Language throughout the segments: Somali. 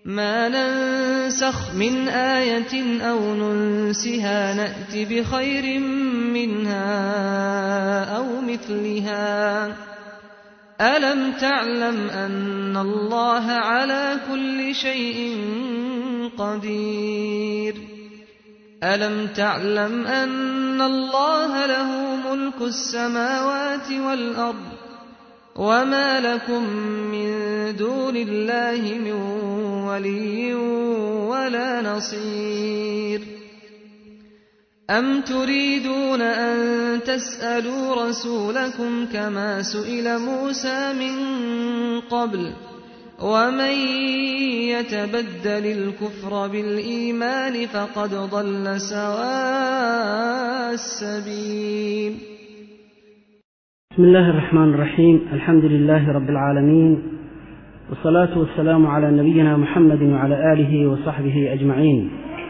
ما ننسخ من آية أو ننسها نأت بخير منها أو مثلها ألم تعلم أن الله على كل شيء قدير ألم تعلم أن الله له ملك السماوات والأرض وما لكم من دون الله من ولي ولا نصير أم تريدون أن تسألوا رسولكم كما سئل موسى من قبل ومن يتبدل الكفر بالإيمان فقد ضل سواء السبيل بسم الله الرحمن الرحيم الحمد لله رب العالمين والصلاة والسلام على نبينا محمد وعلى آله وصحبه أجمعين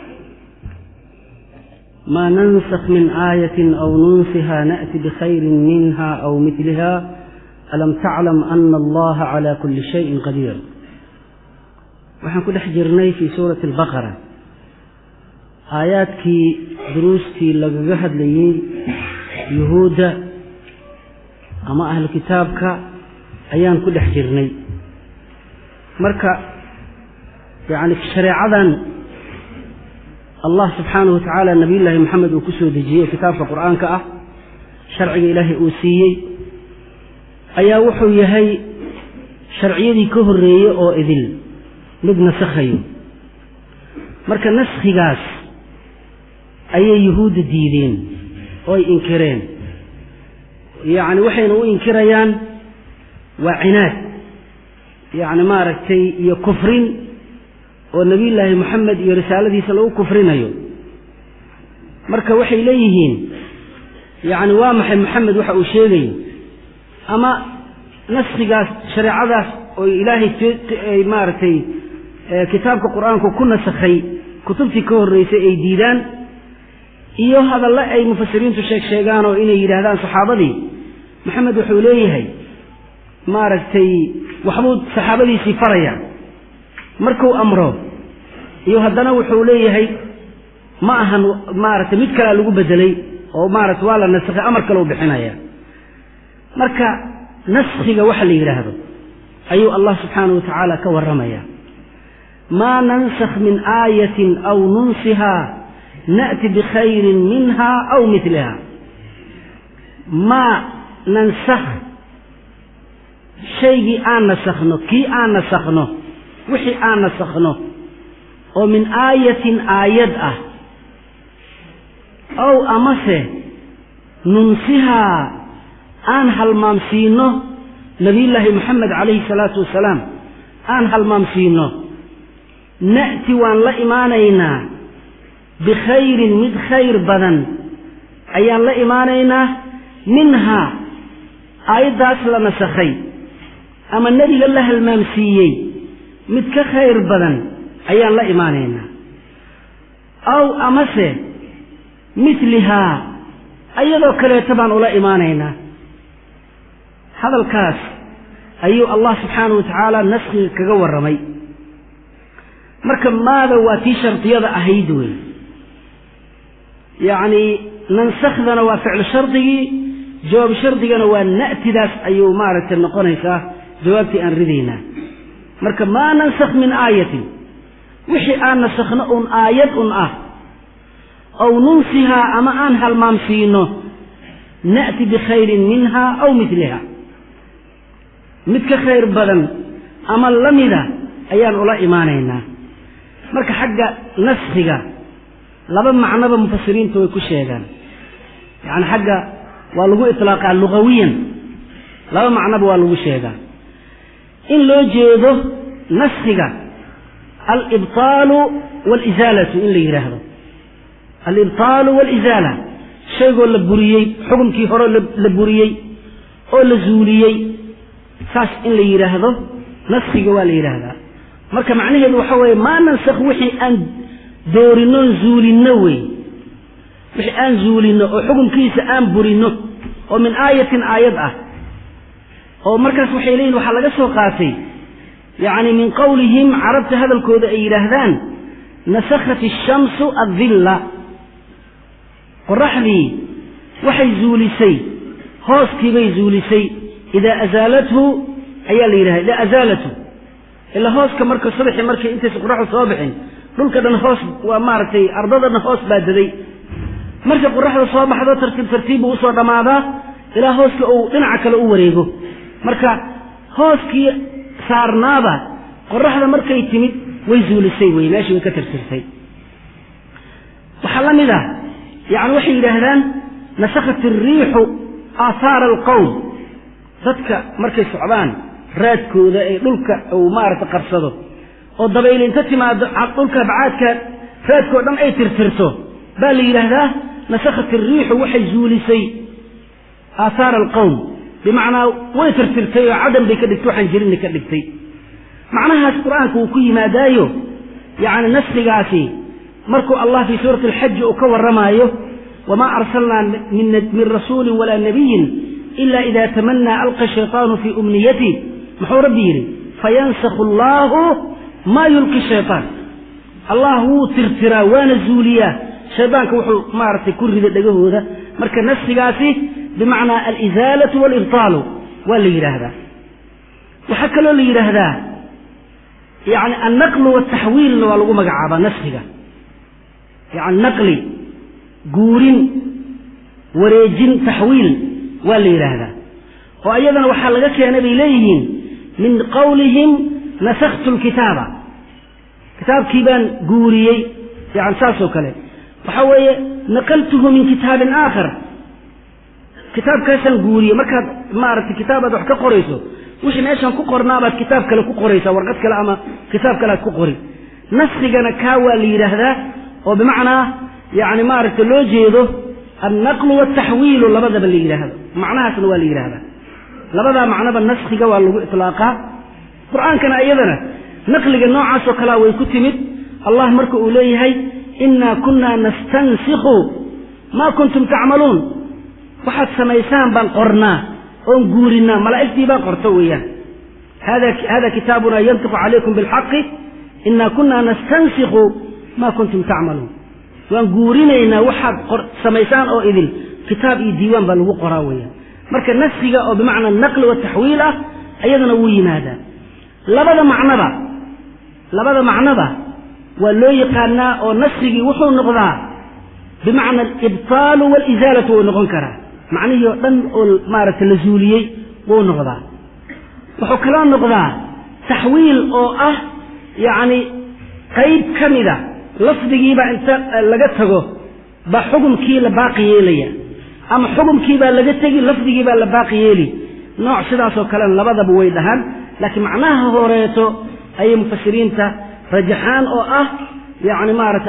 ما ننسخ من آية أو ننسها نأتي بخير منها أو مثلها ألم تعلم أن الله على كل شيء قدير waxaan ku dhex jirnay fii suurati albaqara aayaadkii duruustii lagaga hadlayey yuhuudda ama ahlu kitaabka ayaan ku dhex jirnay marka yacni shareecadan allah subxaanahu watacaala nabiyullaahi moxamed uu ku soo dejiyey kitaabka qur-aanka ah sharciga ilaahay uu siiyey ayaa wuxuu yahay sharciyadii ka horreeyey oo idil mid nasakhayo marka naskhigaas ayay yuhuudda diideen oo ay inkireen yacni waxayna u inkirayaan waa cinaad yacni maaragtay iyo kufrin oo nebiyullaahi moxamed iyo risaaladiisa lagu kufrinayo marka waxay leeyihiin yacni waa maxay moxamed waxa uu sheegayo ama naskhigaas shareecadaas oo ilaahay maaragtay kitaabka qur-aanku ku nasakhay kutubtii ka horreysay ay diidaan iyo hadalle ay mufasiriintu sheeg sheegaan oo inay yidhaahdaan saxaabadii maxamed wuxuu leeyahay maaragtay waxbuu saxaabadiisii faraya markuu amro iyo haddana wuxuu leeyahay ma ahan maaragtay mid kalea lagu bedelay oo maaragtay waa la nasakhay amar kale u bixinaya marka naskhiga waxa la yidhaahdo ayuu allah subxaanahu watacaala ka warramaya maa nansakh min aayatin aw nunsihaa na'ti bikhayrin minha aw miliha maa nansakh shaygii aan nasakhno kii aan nasakhno wixii aan nasakhno oo min aayatin aayad ah ow amase nunsihaa aan halmaamsiinno nabiyullaahi moxamed calayhi salaatu wasalaam aan halmaamsiinno na'ti waan la imaanaynaa bikhayrin mid khayr badan ayaan la imaanaynaa minhaa aayaddaas la nasakhay ama nebiga la halmaamsiiyey mid ka khayr badan ayaan la imaanaynaa aw amase midlihaa ayadoo kaleeta baan ula imaanaynaa hadalkaas ayuu allah subxaanahu watacaala naskhiga kaga warramay marka maada waa tii shardiyada ahayd wey yacni nansakhdana waa ficlu shardigii jawaab shardigana waa na'tidaas ayuu maaragtay noqonaysaa jawaabtii aan ridaynaa marka maa nansakh min aayatin wixii aan nasakhno un aayad un ah aw nunsihaa ama aan halmaamsiino na'ti bikhayrin minha aw miliha mid ka khayr badan ama la mida ayaan ula imaanaynaa marka xagga naskhiga laba macnoba mufasiriintu way ku sheegaan yacni xagga waa lagu itlaaqaa lugawiyan laba macnoba waa lagu sheegaa in loo jeedo naskhiga alibtaalu waalisaalatu in la yidhaahdo alibtaalu waalisaala shaygoo la buriyey xukumkii hore la buriyey oo la zuuliyey saas in la yidhaahdo naskhiga waa la yidhaahdaa marka macnaheedu waxa weeye maa nansakh wixii aan doorinnoon zuulinno wey wixii aan zuulinno oo xukunkiisa aan burinno oo min aayatin aayad ah oo markaas waxay leeyihin waxaa laga soo qaatay yacni min qowlihim carabta hadalkooda ay yidhaahdaan nasakhat ishamsu addilla qoraxdii waxay zuulisay hooskiibay zuulisay idaa azaalathu ayaa la yidhahda idaa azaalathu ilaa hooska marka subaxii markay intaysa qoraxdu soo bixin dhulka dhan hoos waa maaragtay ardadana hoos baa daday markay qoraxda soo baxdo tartiib tartiib buu usoo dhammaadaa ilaa hooska uu dhinaca kale u wareego marka hooskii saarnaaba qoraxda markay timid way zuulisay wey meeshii way ka tirtirtay waxaa la mid ah yani waxay yidhaahdaan nasakhat iriixu aathaara alqowm dadka markay socdaan raadkooda ee dhulka uu maaragta qabsado oo dabayli inta timaado dhulka bacaadka raadkoo dhan ay tirtirto baa la yidhaahdaa nasakhat iriixu waxay zuulisay aathaara alqowm bimacnaa way tirtirtay oo cadan bay ka dhigtay waxaan jirinna ka dhigtay macnahaas qur-aanka wuu ku yimaadaayo yacni nasrigaasi markuu allah fii suurati alxaji uu ka warramaayo wamaa arsalnaa min rasuulin walaa nabiyin ila ida tamanaa alqa shayطaanu fii umniyati muxuu rabbi yidhi fayansakhu allaahu maa yulqi shayطaan allah wuu tirtiraa waana zuuliyaa shaydaanka wuxuu maaragtay ku rida dhegahooda marka nasrigaasi bimacnaa alizaalatu walibtaalu waa la yidhaahdaa waxaa kaloo la yidhaahdaa yani annaqlu wataxwiilna waa lagu magacaabaa nasriga yani naqli guurin wareejin taxwiil waa la yidhaahdaa oo iyadana waxaa laga keenay bay leeyihiin min qowlihim nasakhtu lkitaaba kitaabkii baan guuriyey yani saasoo kale waxaa weeye naqaltuhu min kitaabin aakhar kitaabkaasaan guuriyey markaad maaragtay kitaabaad wax ka qorayso wixii meeshaan ku qornaabaad kitaab kale ku qoraysaa warqad kale ama kitaab kale aad ku qori nasrigana kaa waa la yidhaahdaa oo bimacnaa yani maaragtay loo jeedo annaqlu wataxwiilu labadaba la yidhaahdo macnahaasna waa la yidhaahdaa labadaa macnoba naskhiga waa lagu itlaaqaa qur-aankana iyadana naqliga noocaasoo kalea way ku timid allah marka uu leeyahay innaa kunnaa nastansikhu maa kuntum tacmaluun waxaad samaysaan baan qornaa oon guurinaa malaa'igtii baa qorto weeyaan hada kitaabuna yantiqu calaykum bilxaqi innaa kunnaa nastansikhu maa kuntum tacmaluun waan guurinaynaa waxaad samaysaan oo idin kitaab iyo diiwaan baa lagu qoraa weeyaan marka nafsiga oo bimacnaa naqli wa taxwiil ah ayadana wuu yimaadaa labada macnoba labada macnoba waa loo yaqaanaa oo nasrigii wuxuu noqdaa bimacna alibtaalu waalizaalatu wuu noqon karaa macnihii oo dhan oo maaragtay la zuuliyey wuu noqdaa wuxuu kaloo noqdaa taxwiil oo ah yacni qayb ka mida lafdigiibaa inta laga tago baa xukumkii la baaqi yeelaya ama xukumkiibaa laga tegi lafdigiibaa la baaqi yeeli nooc sidaasoo kalena labadaba way dhahaan laakiin macnaha horeeto ayay mufasiriinta rajaxaan oo ah yani maarata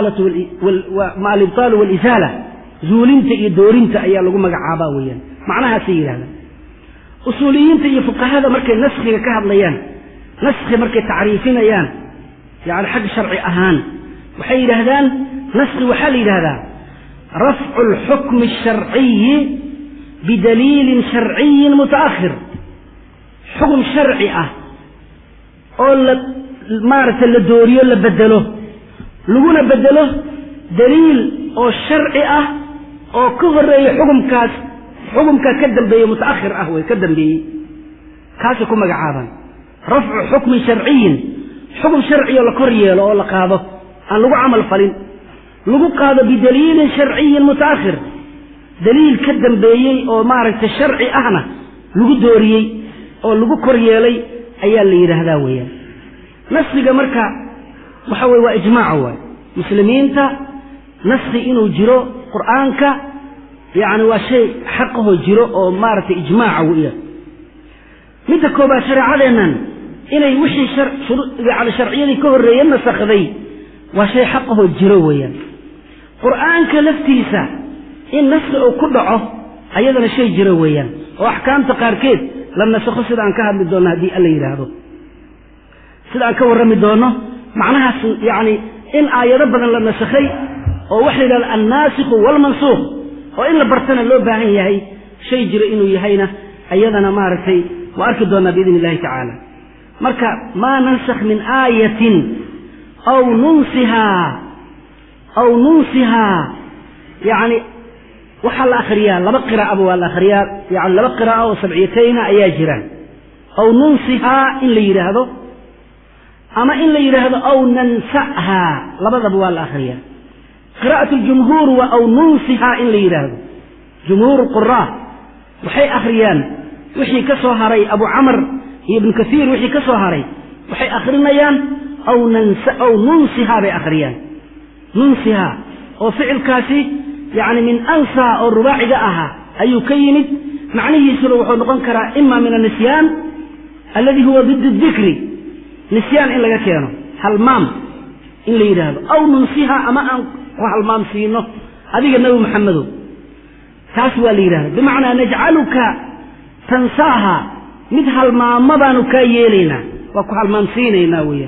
alibtaalu walisaala zuulinta iyo doorinta ayaa lagu magacaabaa weeyaan macnahaasay yidhahdaan usuuliyiinta iyo fuqahada markay naskhiga ka hadlayaan naskhi markay tacriifinayaan yani xag sharci ahaan waxay yidhaahdaan naskhi waxaa la yidhahdaa rafcu alxukmi asharciyi bidaliilin sharciyin mutaakhir xukm sharci ah oo la maaragtay la dooriyo la bedelo laguna bedelo daliil oo sharci ah oo ka horeeya xukumkaas xukumkaa ka dambeeye mutaakhir ah wey ka dambeeyey kaasay ku magacaabaan rafcu xukmin sharciyin xukum sharciyo la kor yeelo oo la qaado aan lagu camal falin lagu qaado bidaliilin sharciyin mutaakhir daliil ka dambeeyey oo maaragtay sharci ahna lagu dooriyey oo lagu kor yeelay ayaa la yidhaahdaa weeyaan nasriga marka waxa weye waa ijmaaca waay muslimiinta nasri inuu jiro qur'aanka yacni waa shay xaqahoo jiro oo maaragtay ijmaaca weya midda koobaad shareecadeennan inay wixii yani sharciyadii ka horreeye nasakhday waa shay xaqahoo jiro weeyaan qur'aanka laftiisa in nasri uu ku dhaco ayadana shay jiro weeyaan oo axkaamta qaarkeed la nasakho sida aan ka hadli doonno haddii alla yidhaahdo sida aan ka warrami doonno macnahaas yacni in aayado badan la nasakhay oo waxa la yidhahda annaasikhu waalmansuukh oo in la bartana loo baahan yahay shay jiro inuu yahayna ayadana maaragtay waa arki doonnaa biidn illahi tacaala marka maa nansakh min aayatin aw nunsihaa aw nunsihaa yacni waxaa la akhriyaa laba qiraa'aba waa la akhriyaa yani laba qiraa'a oo sabciyatayna ayaa jiraan aw nunsihaa in la yidhaahdo ama in la yidhaahdo aw nansa'haa labadaba waa la akhriyaa qiraa'at ljumhuur waa aw nunsihaa in la yidhaahdo jumhuur quraa waxay akhriyaan wixii ka soo haray abu camar iyo ibnu kasiir wixii ka soo haray waxay akhrinayaan aw nans aw nunsihaa bay akhriyaan nunsihaa oo ficilkaasi yacni min ansaa oo rubaaciga ahaa ayuu ka yimid macnihiisuna wuxuu noqon karaa ima min annisyaan alladii huwa did dikri nisyaan in laga keeno halmaam in la yidhaahdo aw nunsihaa ama aan ku halmaam siino adiga nebi maxamedow taas waa la yidhahda bimacnaa najcaluka tansaaha mid halmaamo baanu kaa yeelaynaa waa ku halmaamsiinaynaa weeyaan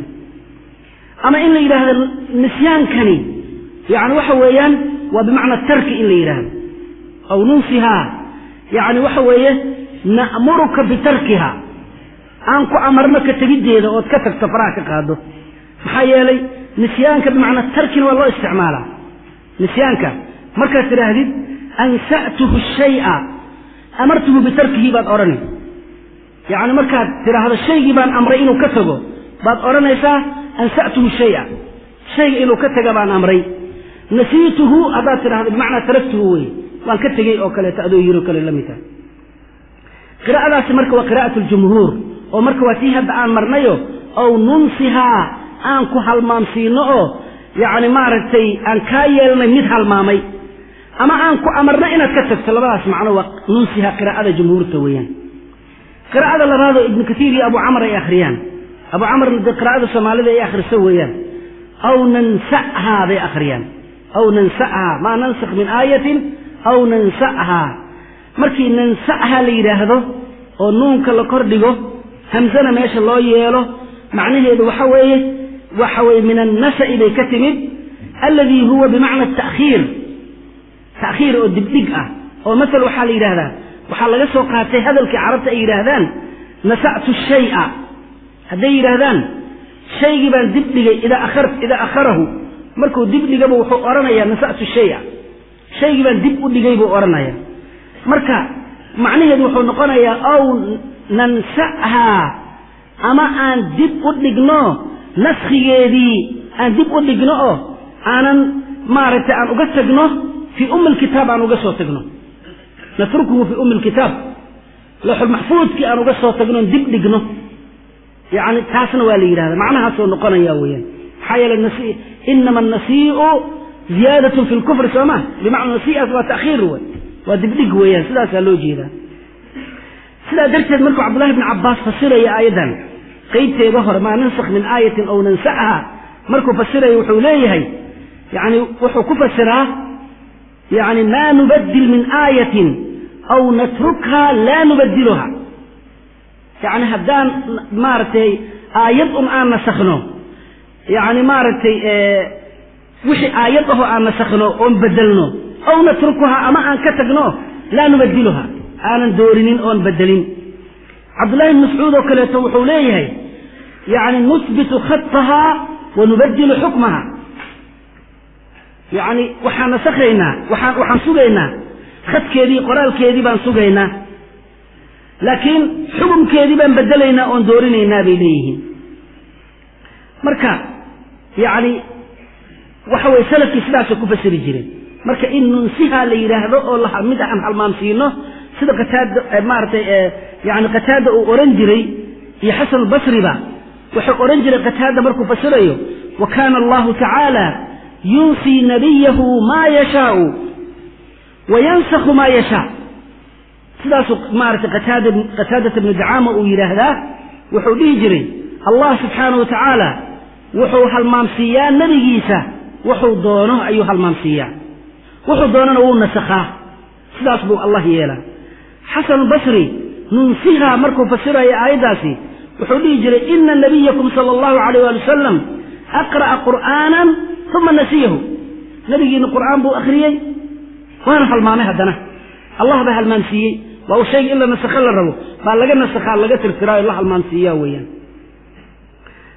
ama in la yidhaahdo nisyaankani yani waxa weeyaan waa bimacna tarki in la yidhaahdo aw nunsihaa yani waxa weeye na'muruka bitarkiha aan ku amarno ka tegiddeeda ood ka tagto faraha ka qaado maxaa yeelay nisyaanka bimacnaa tarkina waa loo isticmaalaa nisyaanka markaad tidhaahdid ansa'tuhu shaya amartuhu bitarkihi baad odhani yacni markaad tidhaahdo shaygii baan amray inuu ka tago baad odhanaysaa ansa'tuhu shaya shayga inuu ka taga baan amray nasiituhu haddaad tidhahdo bimacnaa taraktuhu wey waan ka tegey oo kaleeto adoo yiro kale la mid tahay qiraa'adaasi marka waa qiraa'at ljumhuur oo marka waa tii hadda aan marnayo ow nunsihaa aan ku halmaamsiino oo yacni maaragtay aan kaa yeelnay mid halmaamay ama aan ku amarno inaad ka tagto labadaas macno waa nunsiha qiraa'ada jumhuurta weeyaan qiraa'ada labaadoo ibnu katiir iyo abu camar ay akhriyaan abu camarna dee qiraa'ada soomaalida ay akhriso weeyaan aw nansa'haa bay akhriyaan aw nansa'haa maa nansakh min aayatin aw nansa'haa markii nansa'haa la yidhaahdo oo nuunka la kor dhigo hamsana meesha loo yeelo macnaheedu waxa weeye waxa weeye min annasa'i bay ka timid alladii huwa bimacna ta'khiir ta'khiir oo dibdhig ah oo masal waxaa la yidhaahdaa waxaa laga soo qaatay hadalkii carabta ay yidhaahdaan nasa'tu shay'a hadday yidhaahdaan shaygii baan dib dhigay idaa akhar idaa akharahu markuu dib dhigaba wuxuu odhanayaa nasa'tu shay'a shaygii baan dib u dhigay buu odhanayaa marka macnaheedu wuxuu noqonayaa ow nansa'haa ama aan dib u dhigno naskhigeedii aan dib u dhigno oo aanan maaragtay aan uga tagno fii ummi lkitaab aan uga soo tagno natrukuhu fii ummi lkitaab looxulmaxfuudkii aan uga soo tagno dib dhigno yani taasna waa la yidhahda macnahaasoo noqonaya weeyaan maxaa yeeley inama annasii'u ziyaadatun fi lkufri soo ma bimacna nasii'aas waa ta'khiir wey waa dibdhig weeyaan sidaasaa loo jeedaa sidaa darteed markuu cabdullahi bni cabbaas fasiraya aayaddan qeybteeda hore maa nansakh min aayatin aw nansa'ha markuu fasiraya wuxuu leeyahay yani wuxuu ku fasiraa yani maa nubadil min aayatin aw natrukha laa nubadiluha yani haddaan maaragtay aayad un aan nasakhno yani maaragtay wixii aayad ahoo aan nasakhno oon bedelno aw natrukuha ama aan ka tagno laa nubadiluha aanan doorinin oon bedelin cabdullahi bn mascuud oo kaleeto wuxuu leeyahay yani nusbitu khataha wa nubadilu xukmaha yani waxaan nasakhaynaa waxaan waxaan sugaynaa khadkeedii qoraalkeedii baan sugaynaa laakiin xukumkeedii baan bedelaynaa oon doorinaynaa bay leeyihiin marka yani waxa weye salafkii sidaasay ku fasiri jireen marka in nunsiha la yidhaahdo oo mid aan halmaamsiino sida qataada maaratay yani qataada uu ohan jiray iyo xasan albasriba wuxuu odhan jiray qataada markuu fasirayo wa kaana allahu tacaala yunsii nabiyahu maa yashaau wa yansakhu maa yashaa sidaasuu maaragtay qataada qataadata bnu dacaama uu yidhaahdaa wuxuu dhihi jiray allah subxaanahu wa tacaala wuxuu halmaamsiiyaa nebigiisa wuxuu doono ayuu halmaamsiiyaa wuxuu doonana wuu nasakhaa sidaas buu allah yeelaa xasan albasri nunsihaa markuu fasiraya aayaddaasi wuxuu dhihi jiray ina nabiyakum sala allahu alayh waali wasalam aqra'a qur'aanan uma nasiyahu nebigiina qur'aan buu akhriyey waana halmaamay haddana allah baa halmaamsiiyey waa uu shayga in la nasakho la rabo baa laga nasakhaa laga tirtiraayo la halmaamsiiyaa weeyaan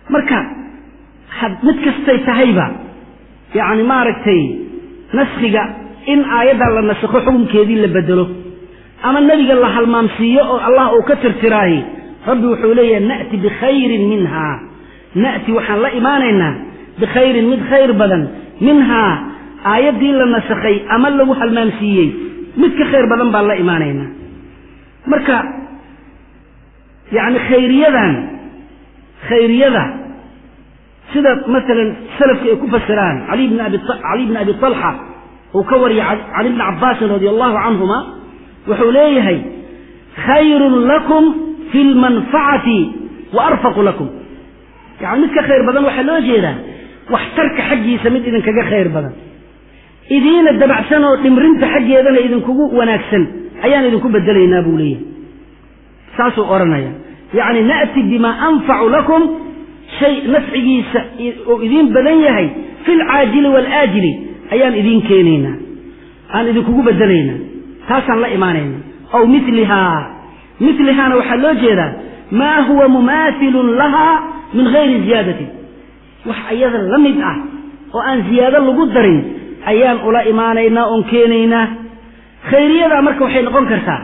marka mid kastay tahayba yacni maaragtay naskhiga in aayaddan la nasakho xukunkeedii la bedelo ama nebiga la halmaamsiiyo oo allah uu ka tirtiraahi rabbi wuxuu leeyahay na'ti bikhayrin minhaa na'ti waxaan la imaanaynaa bikhayrin mid khayr badan minhaa aayaddii la nasakhay ama lagu halmaamsiiyey mid ka khayr badan baan la imaanaynaa marka yacni khayriyadan khayriyada sida masalan salafka ay ku fasiraan cali bni abi cali bni abi talxa uu ka wariyay cali bni cabbaasin radia allahu canhuma wuxuu leeyahay khayrun lakum fi lmanfacati wa arfaqu lakum yani mid ka khayr badan waxaa loo jeedaa waxtarka xaggiisa mid idinkaga khayr badan idiina dabacsan oo dhimrinta xaggeedana idinkugu wanaagsan ayaan idinku bedelaynaa buu leeyahay saasuu odhanaya yacni na'ti bimaa anfacu lakum shay nafcigiisa oo idiin badan yahay fi lcaajili waalaajili ayaan idiin keenaynaa aan idinkugu bedelaynaa taasaan la imaanayna aw milihaa milihaana waxaa loo jeedaa maa huwa mumaathilun lahaa min gayri ziyaadatin wax ayada la mid ah oo aan ziyaado lagu darin ayaan ula imaanaynaa oon keenaynaa khayriyadaa marka waxay noqon kartaa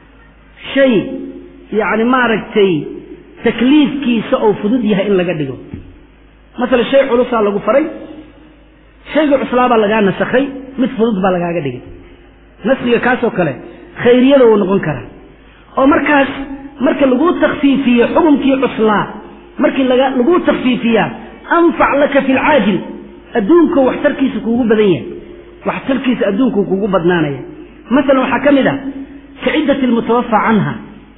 shay yacni maaragtay takliifkiisa oo fudud yahay in laga dhigo masala shay culusaa lagu faray shayga cuslaabaa lagaa nasakhay mid fudud baa lagaaga dhigay nasriga kaasoo kale khayriyada wuu noqon karaa oo markaas marka laguu takfiifiyo xukunkii cuslaa markii laguu takfiifiyaa anfac laka fi lcaajil adduunko waxtarkiisa kuugu badan yahay waxtarkiisa adduunkuu kuugu badnaanaya masalan waxaa ka mid ah ka ciddati lmutawafa canha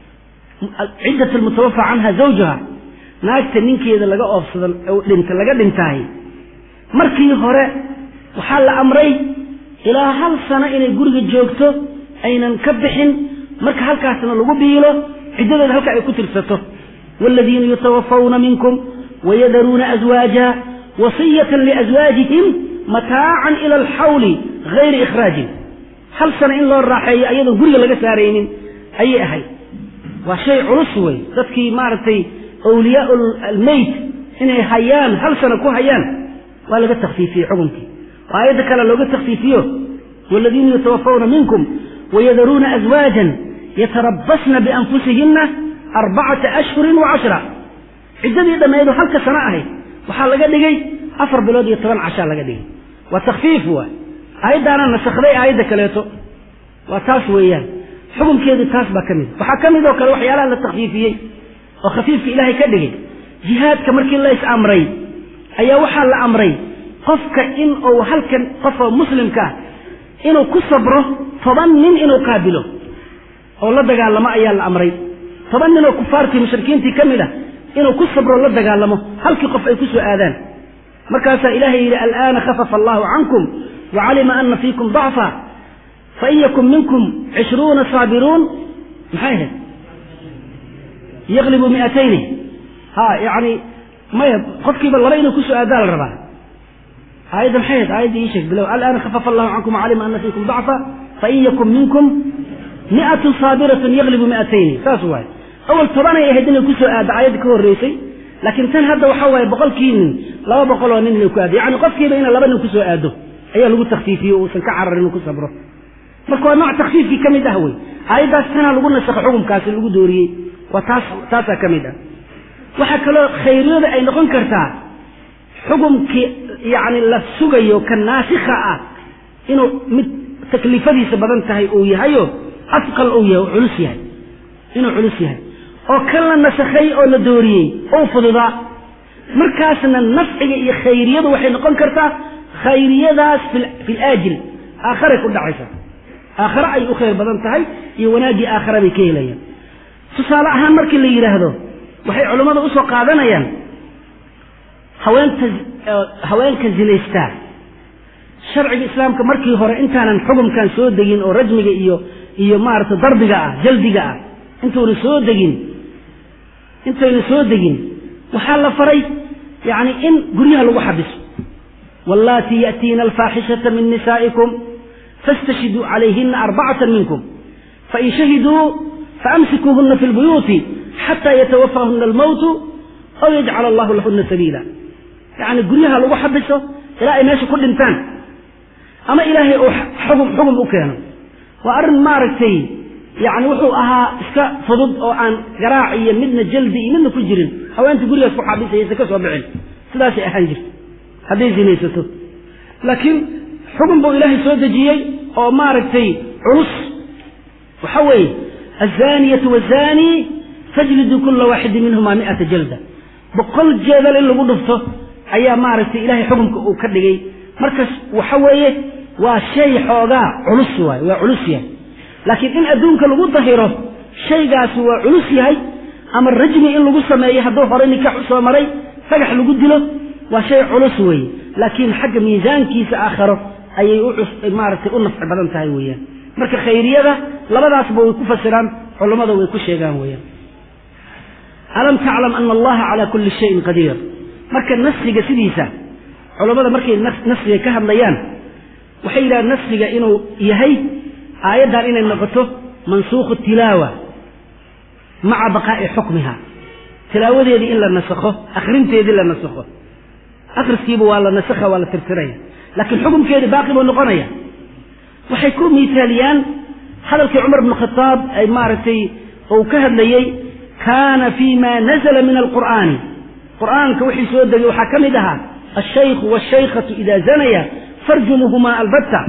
ciddati almutawafa canha zawjaha naagta ninkeeda laga oofsado dhinta laga dhintaahay markii hore waxaa la amray ilaa hal sano inay guriga joogto aynan ka bixin marka halkaasna lagu biilo ciddadeeda halka ay ku tirsato waaladiina yutawafawna minkum wayadaruuna aswaaja wasiyatan liaswaajihim mataacan ila alxawli gayri ikhraajin hal sano in loo raaxeeyo ayadoon guriga laga saaraynin ayay ahayd waa shay culus wey dadkii maaragtay awliyaa almeyt inay hayaan hal sano ku hayaan waa laga takfiifiyey xukunkii oo aayadda kale looga takfiifiyo waaladiina yutawafawna minkum wayadaruuna aswaajan yatarabasna bianfusihinna arbacata ashhurin wa cashra ciddadii dhammeedu halka sano ahayd waxaa laga dhigay afar bilood iyo toban cashaa laga dhigay waa takfiif waay aayaddaana nasakday aayadda kaleeto waa taas weeyaan xukunkeedu taas baa ka mid waxaa ka mid oo kale waxyaalaha la takfiifiyey oo khafiifka ilaahay ka dhigay jihaadka markii la is amray ayaa waxaa la amray qofka in uu halkan qofka muslimka ah inuu ku sabro toban nin inuu qaabilo oo la dagaalamo ayaa la amray toban nin oo kufaartii mushrikiintii ka mid ah inuu ku sabro la dagaalamo halkii qof ay ku soo aadaan markaasaa ilaahay yidhi al'aana khafafa allahu cankum wacalima ana fiikum dacfa fain yakun minkum cishruuna saabiruun maxay ahayd yaglibu miatayni ha yani maya qofkiiba laba inuu kusoo aadaa la rabaa aayadda maxay ahayd aayadda ii sheeg bilow al'aana khafafa allahu cankum wacalima ana fiikum dacfa fain yakun minkum mi'atun saabiratun yaglibu mi'atayni saas waaye awal tobanay ahayd inay kusoo aaddo aayadda ka horreysay laakiin tan hadda waxaa waaye boqolkii nin laba boqol oo nin inay ku aado yacni qofkiiba ina laba nin kusoo aado ayaa lagu takfiifiye uusan ka cararin inuu ku sabro marka waa nooc takfiifkii ka mid ah wey aayaddaas tanaa lagu nasakho xukumkaasi lagu dooriyey waa taas taasaa ka mid ah waxaa kaloo khayriyada ay noqon kartaa xukumkii yacni la sugayo ka naasikha ah inuu mid takliifadiisa badan tahay uu yahayo afqal uu yahay oo culus yahay inuu culus yahay oo kan la nasakhay oo la dooriyey ou fududaa markaasna nafciga iyo khayriyadu waxay noqon kartaa khayriyadaas fi laajil aakharay ku dhacaysa aakhare ay u khayr badan tahay iyo wanaaggii aakhare bay ka helayaan tusaale ahaan markii la yidhaahdo waxay culammada usoo qaadanayaan haweenta haweenka zinaystaa sharciga islaamka markii hore intaanan xukumkan soo degin oo rajmiga iyo iyo maaragtay darbiga ah jaldiga ah intuuna soo degin intayna soo degin waxaa la faray yacni in guryaha lagu xabiso wallaatii ya'tiina alfaaxishata min nisaa'ikum fastashhiduu calayhina arbacatan minkum fain shahiduu faamsikuuhuna fi lbuyuuti xataa yatawafahuna almowtu aw yajcal allahu lahuna sabiila yacni guryaha lagu xabiso ilaa ay meesha ku dhintaan ama ilaahay uu xugum xugum u keeno waa arrin maaragtay yacni wuxuu ahaa iska fudud oo aan garaac iyo midna jaldi iyo midna ku jirin haweenta gurigaas ku xabisayaysa ka soo bixin sidaasay ahaan jirta hadday zinaysato laakiin xugum buu ilaahay soo dejiyey oo maaragtay culus waxa weeye azaniyatu wazani fajlidu kula waaxidin minhuma mi'ata jalda boqol jeedal in lagu dhufto ayaa maaragtay ilaahay xukumka uu ka dhigay markas waxa weeye waa shay xoogaa culus waay waa culus yahay laakiin in adduunka lagu dahiro shaygaasi waa culus yahay ama rajmi in lagu sameeyo hadduu hore nikax u soo maray dhagax lagu dilo waa shay culus weeye laakiin xagga miisaankiisa aakharo ayay maaragtay u nafci badan tahay weeyaan marka khayriyada labadaasba way ku fasiraan culammada way ku sheegaan weeyaan alam taclam ana allaha calaa kulli shayin qadiir marka nasriga sidiisa culammada markay nasriga ka hadlayaan waxay yidhahaan nasriga inuu yahay aayaddan inay noqoto mansuukhu tilaawa maca baqaa'i xukmiha tilaawadeedii in la nasakho akhrinteedii la nasakho akhriskiiba waa la nasakha waa la tirtiraya laakiin xukumkeedii baaqi buu noqonaya waxay ku miisaaliyaan hadalkii cumar bnu khataab ay maaragtay uu ka hadlayey kaana fi ma nazla min alqur'aani qur'aanka wixii soo degay waxaa ka mid ahaa alshaykhu washaykhatu ida zanaya farjumuhumaa albatta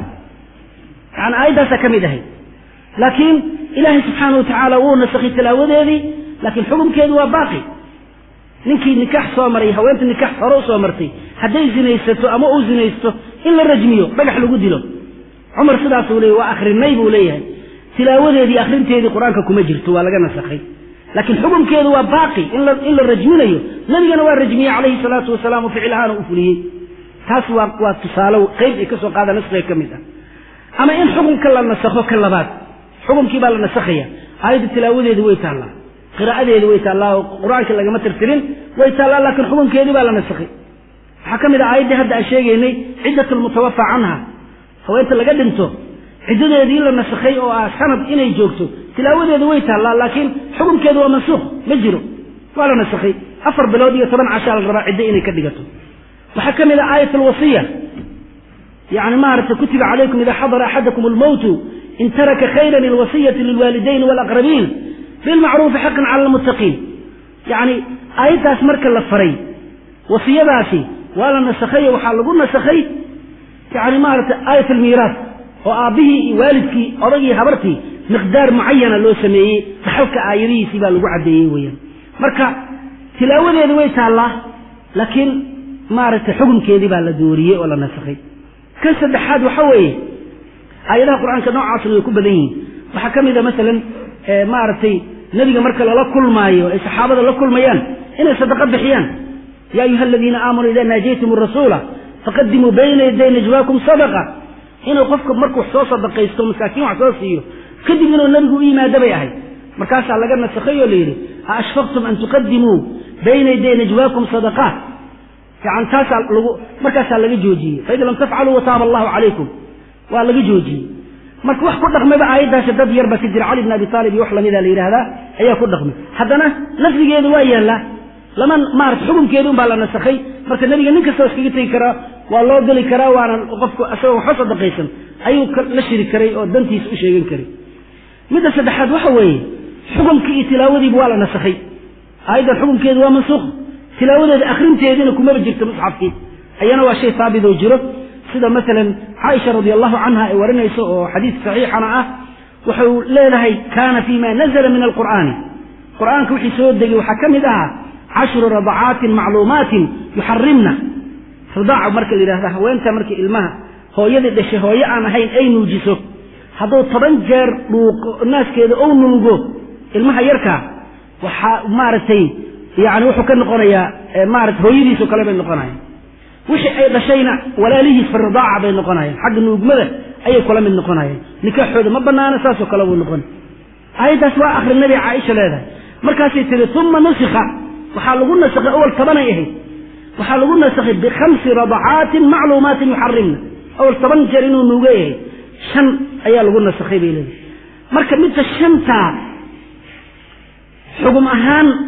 yani aayaddaasaa ka mid ahayd laakiin ilaahay subxaana wa tacaala wuu nasakhay tilaawadeedii laakiin xukumkeedu waa baaqi ninkii nikax soo maray haweenta nikax hore u soo martay hadday zinaysato ama uu zinaysto in la rajmiyo dhagax lagu dilo cumar sidaasuu leeyay waa akhrinay buu leeyahay tilaawadeedii akhrinteedii qur-aanka kuma jirto waa laga nasakhay laakiin xukumkeedu waa baaqi in la rajminayo nabigana waa rajmiyey calayhi salaatu wasalaam oo ficil ahaana u fuliyey taas waa waa tusaale qeyb ay ka soo qaada naskiga ka mid ah ama in xukumka la nasakho ka labaad xukumkii baa la nasakhaya aayadda tilaawadeedi way taallaa qiraa'adeedi way taallaa oo qur-aankii lagama tirtirin way taallaa laakiin xukumkeedii baa la nasakhay waxaa ka mid ah aayaddii hadda aan sheegaynay ciddat lmutawafa canha haweenta laga dhinto ciddadeedii la nasakhay oo ah sanad inay joogto tilaawadeedu way taallaa laakiin xukumkeedu waa mansuukh ma jiro waa la nasakhay afar bilood iyo toban cashaa la rabaa ciddo inay ka dhigato waxaa ka mid ah aayat alwasiya yani maaragtay kutiba calaykum ida xadara axadakum almowtu in taraka khayran alwasiyati lilwaalidayn walaqrabiin bilmacruufi xaqan cala almuttaqiin yacni aayaddaas marka la faray wasiyadaasi waa la nasakhay oo waxaa lagu nasakhay yani maaragtay aayat almiiraas oo aabbihii iyo waalidkii odagii habartii miqdaar mucayana loo sameeyey dhaxalka aayadihiisii baa lagu caddeeyey weeyaan marka tilaawadeedu way taallaa laakiin maaragtay xukumkeedii baa la dooriyey oo la nasakhay kan saddexaad waxa weeye aayadaha qur-aanka noocaasna way ku badan yihiin waxaa ka mid a masalan maaragtay nebiga marka lala kulmaayo ay saxaabada la kulmayaan inay sadaqo bixiyaan ya ayuha aladiina aamanuu ida naajaytum rasuula faqadimuu bayna yaday najwaakum sadaqa inuu qofka markuu soo sadaqaysto masaakiin wax soo siiyo kadib inuu nebigu u yimaado bay ahayd markaasaa laga nasakhay oo la yidhi a ashfaqtum an tuqadimuu bayna yaday najwaakum sadaqaat yani taasaa lagu markaasaa laga joojiyey faid lam tafcaluu wataaba allahu calaykum waa laga joojiyey marka wax ku dhaqmayba aayaddaasi dad yar baa ka jira cali bn abi taalib iyo wax lamida la yidhaahdaa ayaa ku dhaqmay haddana lafdigeedu waa yaallaa lama maarata xukumkeedi un baa la nasakhay marka nebiga nin kastoo iskaga tegi karaa waa loo geli karaa waana qofku isagoo waxba sadaqaysan ayuu la shiri karay oo dantiisa u sheegan karay midda saddexaad waxa weeye xukumkii iyo tilaawadiiba waa la nasakhay aayaddan xukumkeedu waa mansuukh tilaawadeeda akhrinteediina kumaba jirto musxafkii ayana waa shay haabitoo jiro sida masalan caaisha radi allahu canha ay warinayso oo xadiis saxiixana ah wuxuu leedahay kaana fi ma nazla min alqur'aani qur'aanka wixii soo degay waxaa ka mid ahaa cashru radacaatin macluumaatin yuxarimna ridaaca marka la yidhahda haweenta markii ilmaha hooyadii dhashay hooyo aan ahayn ay nuujiso hadduu toban jeer dhuuqo naaskeeda ou nuugo ilmaha yarkaa waxaa maaragtay yani wuxuu ka noqonayaa maarata hooyadiisoo kale bay noqonayaan wixii ay dhashayna walaalihiis fi ridaaca bay noqonayaan xagga nuugmada ayay kula mid noqonayaan nikaaxooda ma banaana saasoo kale buu noqon aayaddaas waa akhri nabi caaisha leedahay markaasay tiri uma nusikha waxaa lagu nasakhay awal tobanay ahayd waxaa lagu nasakhay bikhamsi radacaatin macluumaatin yuxarimna awal toban jeer inuu nuuga yahay shan ayaa lagu nasakhay bay leedahay marka midka shantaa xugum ahaan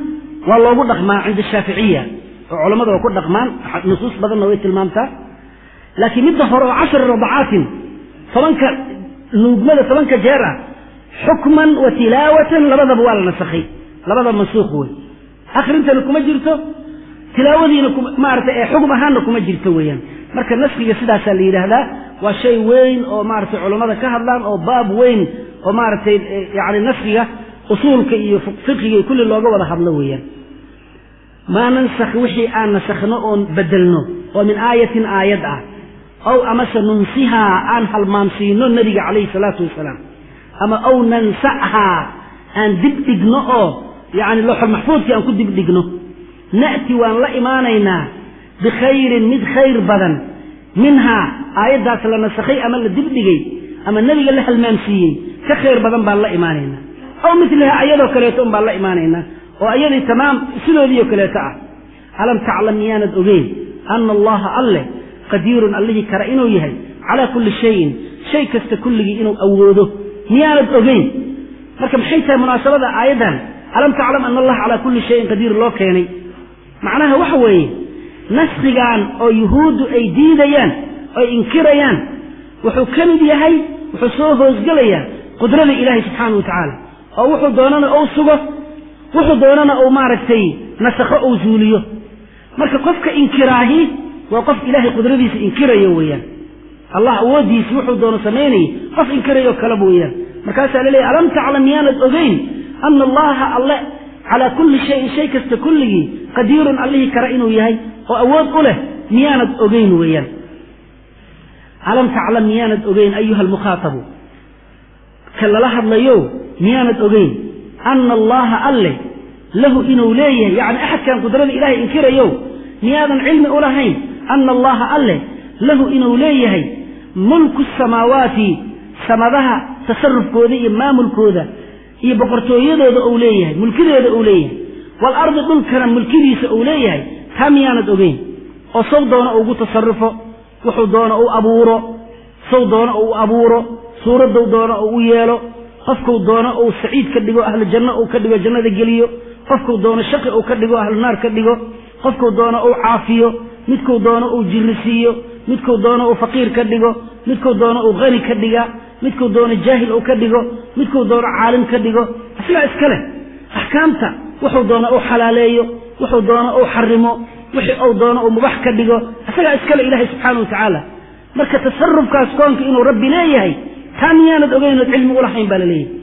waa loogu dhaqmaa cinda shaaficiya oo culammada waa ku dhaqmaan nusuus badanna way tilmaamtaa laakiin midda hore oo cashri radacaatin tobanka nuugmada tobanka jeer ah xukman wa tilaawatan labadaba waa la nasakhay labadaba mansuuq wey akrintana kuma jirto tilaawadiina maaragtay ee xugum ahaanna kuma jirto weeyaan marka naskiga sidaasaa la yidhaahdaa waa shay weyn oo maaragtay culammada ka hadlaan oo baab weyn oo maaragtay yani naskiga usuulka iyo fiqiga iyo kulli looga wada hadlo weeyaan maa nansakh wixii aan nasakhno oon bedelno oo min aayatin aayad ah ow amase nunsihaa aan halmaamsiino nebiga calayhi salaatu wasalaam ama ow nansahaa aan dibdhigno oo yacni looxul maxfuudkii aan ku dibdhigno na'ti waan la imaanaynaa bikhayrin mid khayr badan minhaa aayaddaas la nasakhay ama la dibdhigay ama nebiga la halmaamsiiyey ka khayr badan baan la imaanaynaa ow milihaa ayadoo kaleeto un baan la imaanaynaa oo ayadii tamaam sidoodiioo kaleeto ah alam taclam miyaanad ogeyn ana allaha alleh qadiirun allihii kara inuu yahay calaa kulli shayin shay kasta kulligii inuu awoodo miyaanad ogeyn marka maxay tahay munaasabada aayaddan alam taclam ana allaha calaa kulli shayin qadiir loo keenay macnaha waxa weeye naskigan oo yuhuuddu ay diidayaan oy inkirayaan wuxuu ka mid yahay wuxuu soo hoosgelayaa qudrada ilaahay subxaana wa tacaala oo wuxuu doonana ou sugo wuxuu doonana uu maaragtay nasakho ou zuuliyo marka qofka inkiraahi waa qof ilaahay qudradiisa inkirayo weeyaan allah awooddiisi wuxuu doono samaynayay qof inkirayo kaleba weeyaan markaasaa laleeyahy alam taclam miyaanad ogeyn ana allaha alle calaa kulli shayin shay kasta kulligii qadiirun allihii kara inuu yahay oo awood u leh miyaanad ogeyn weeyaan alam taclam miyaanad ogeyn ayuha almukhaatabu ka lala hadlayo miyaanad ogeyn ana allaha alle lahu inuu leeyahay yacni axadkan qudrada ilaahay inkirayo miyaadan cilmi u lahayn ana allaha alle lahu inuu leeyahay mulku samaawaati samadaha tasarufkooda iyo maamulkooda iyo boqortooyadooda uu leeyahay mulkideeda uu leeyahay waalardi dhulkana mulkidiisa uu leeyahay taa miyaanad ogeyn oo sow doona ugu tasarufo wuxuu doona u abuuro sow doona uu abuuro suuraddow doona uu u yeelo qofkuu doono uu saciid ka dhigo ahlu janno uu ka dhigo jannada geliyo qofkuu doono shaqi uu ka dhigo ahlu naar ka dhigo qofkuu doono uu caafiyo midkuu doono uu jirri siiyo midkuu doono uu faqiir ka dhigo midkuu doono uu qani ka dhiga midkuu doono jaahil uu ka dhigo midkuu doono caalim ka dhigo isagaa iska leh axkaamta wuxuu doono uu xalaaleeyo wuxuu doono uu xarimo wixii uu doono uu mubax ka dhigo isagaa iskale ilaahay subxaana wa tacaala marka tasarufkaas koonka inuu rabbi leeyahay taa miyaanad ogeynood cilmi ulahayn baa la leeyahay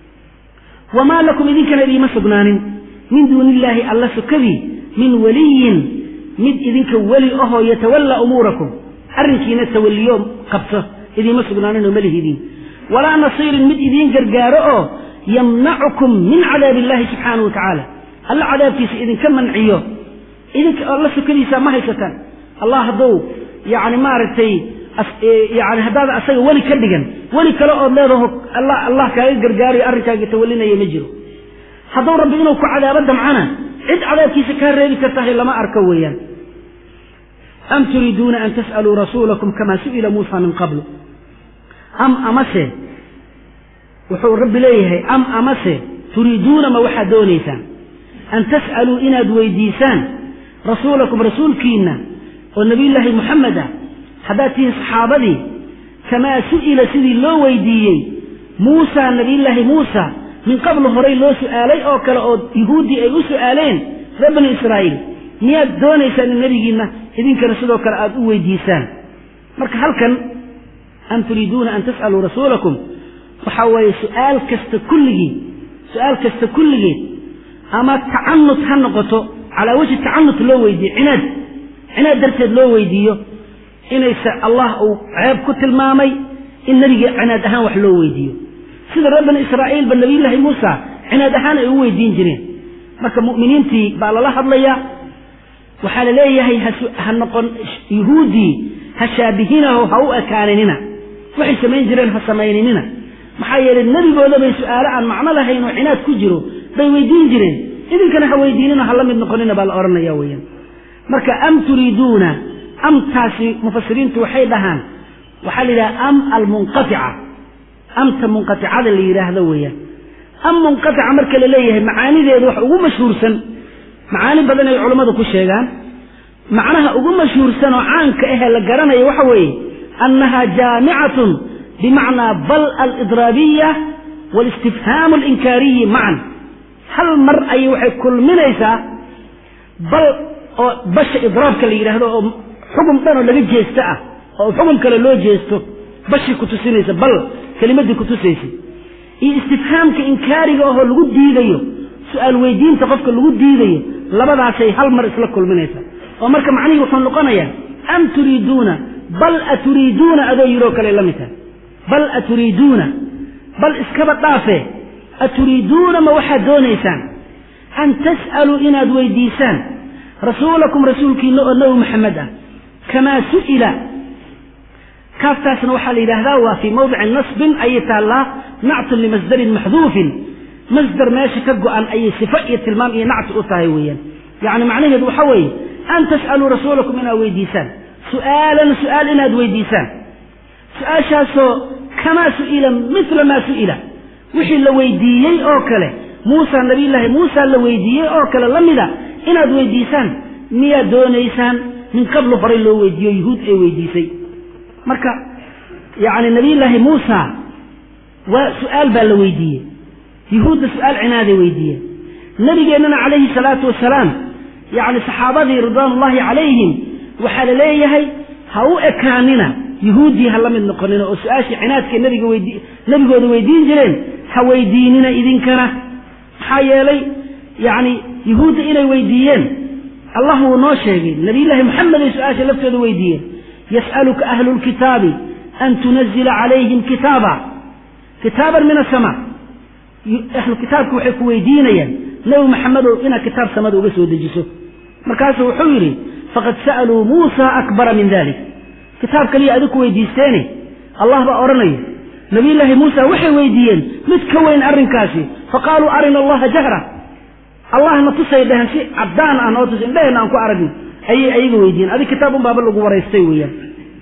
wamaa lakum idinkana idiima sugnaanin min duuni illaahi alla sukadii min waliyin mid idinka weli ahoo yatawallaa umuurakum arrinkiina tawalliyo qabto idiima sugnaaninoo malihidiin walaa nasiirin mid idiin gargaaro oo yamnacukum min cadaabi illaahi subxaana wa tacaala alla cadaabkiisa idinka manciyo idinka alla sukadiisa ma haysataan allah hadduu yacni maaragtay yani haddaadan asaga weli ka dhigan weli kale ood leedaho alla allah kaaga gargaarayo arrinkaaga tawallinaya ma jiro hadduu rabbi inuu ku cadaabo damcana cid cadaabkiisa kaa reebi kartahay lama arko weeyaan am turiiduuna an tas'aluu rasuulakum kamaa su'ila muusa min qablu am amase wuxuu rabbi leeyahay am amase turiiduuna ma waxaad doonaysaan an tas'aluu inaad weydiisaan rasuulakum rasuulkiinna oo nebiyullaahi moxamed ah haddaad tihiin saxaabadii kamaa su'ila sidii loo weydiiyey muusa nebiyullaahi muusa min qablu horay loo su'aalay oo kale oo yuhuuddii ay u su'aaleen reer bani israa'iil miyaad doonaysaan in nebigiinna idinkana sidoo kale aad u weydiisaan marka halkan am turiiduuna an tas'aluu rasuulakum waxaa weeye su'aal kasta kulligii su'aal kasta kulligeed ama tacanut ha noqoto calaa wajhi tacanut loo weydiiyo cinaad cinaad darteed loo weydiiyo inayse allah uu ceeb ku tilmaamay in nebiga cinaad ahaan wax loo weydiiyo sida reer bani israa'iilba nebiyullaahi muusa cinaad ahaan ay u weydiin jireen marka mu'miniintii baa lala hadlayaa waxaa la leeyahay ha noqon yuhuuddii ha shaabihinaho ha u ekaaninina waxay samayn jireen ha samayninina maxaa yeelay nebigooda bay su'aalo aan macno lahayn oo cinaad ku jiro bay weydiin jireen idinkana ha weydiinina ha la mid noqonina baa la odhanaya weeyaan marka am turiiduuna amtaasi mufasiriintu waxay dhahaan waxaa la yidhaha am almunqatica amta munqaticada la yidhaahdo weeyaan am munqatica marka la leeyahay macaanideedu wax ugu mashhuursan macaani badan ay culammadu ku sheegaan macnaha ugu mashhuursan oo caanka ahee la garanaya waxa weeye annaha jaamicatun bimacnaa bal alidraabiya walistifhaamu alinkaariyi macan hal mar ayay waxay kulminaysaa bal oo basha idraabka la yidhaahdo oo xugum dhanoo laga jeesto ah oo xugum kale loo jeesto bashii ku tusinaysa bal kelimadii ku tusaysay iyo istifhaamka inkaariga ahoo lagu diidayo su-aal weydiinta qofka lagu diidayo labadaasay hal mar isla kulminaysa oo marka macnihii wuxuu noqonayaa am turiiduuna bal aturiiduuna adoo yiroo kale la mid tahay bal aturiiduuna bal iskaba dhaafe aturiiduuna ma waxaad doonaysaan an tas'aluu inaad weydiisaan rasuulakum rasuulkiina oo nebi maxamed ah kamaa su'ila kaaftaasna waxaa la yidhaahdaa waa fii mawdici nasbin ayay taallaa nactun limasdarin maxduufin masdar meesha ka go-an ayay sifo iyo tilmaam iyo nacti u tahay weeyaan yacni macnaheedu waxa weeye an tas'aluu rasuulakum inaad weydiisaan su'aalan su'aal inaad weydiisaan su-aashaasoo kamaa su'ila mila maa su'ila wixii la weydiiyey oo kale muusa nabiyullaahi muusa la weydiiyey oo kale la mida inaad weydiisaan miyaad doonaysaan min qablu horay loo weydiiyo yuhuud ay weydiisay marka yacni nabiyullaahi muusa waa su-aal baa la weydiiyey yuhuudda su-aal cinaaday weydiiyeen nabigeennana calayhi salaatu wasalaam yacni saxaabadii ridwaanullaahi calayhim waxaa la leeyahay ha u ekaanina yuhuuddii ha la mid noqonina oo su-aashii cinaadkay nabiga weydi nebigooda weydiin jireen ha weydiinina idinkana maxaa yeelay yacni yuhuudda inay weydiiyeen allah wuu noo sheegay nabiyullaahi moxamed ay su-aasha laftooda weydiiyeen yas'aluka ahlu lkitaabi an tunazila calayhim kitaaba kitaaban min asamaa ahlu kitaabku waxay ku weydiinayaan nebi maxamedow inaad kitaab samada uga soo dejiso markaasuu wuxuu yidhi faqad sa'aluu muusa akbara min dalik kitaab kaliya adig ku weydiisteene allah baa odhanaya nabiyullaahi muusa waxay weydiiyeen mid ka weyn arrinkaasi faqaaluu arina allaha jahra allahna tusay dhehen si caddaan ah noo tus indhaheenna aan ku aragno ayay ayaga weydiiyeen adig kitaab un baaba lagu waraystay weeyaan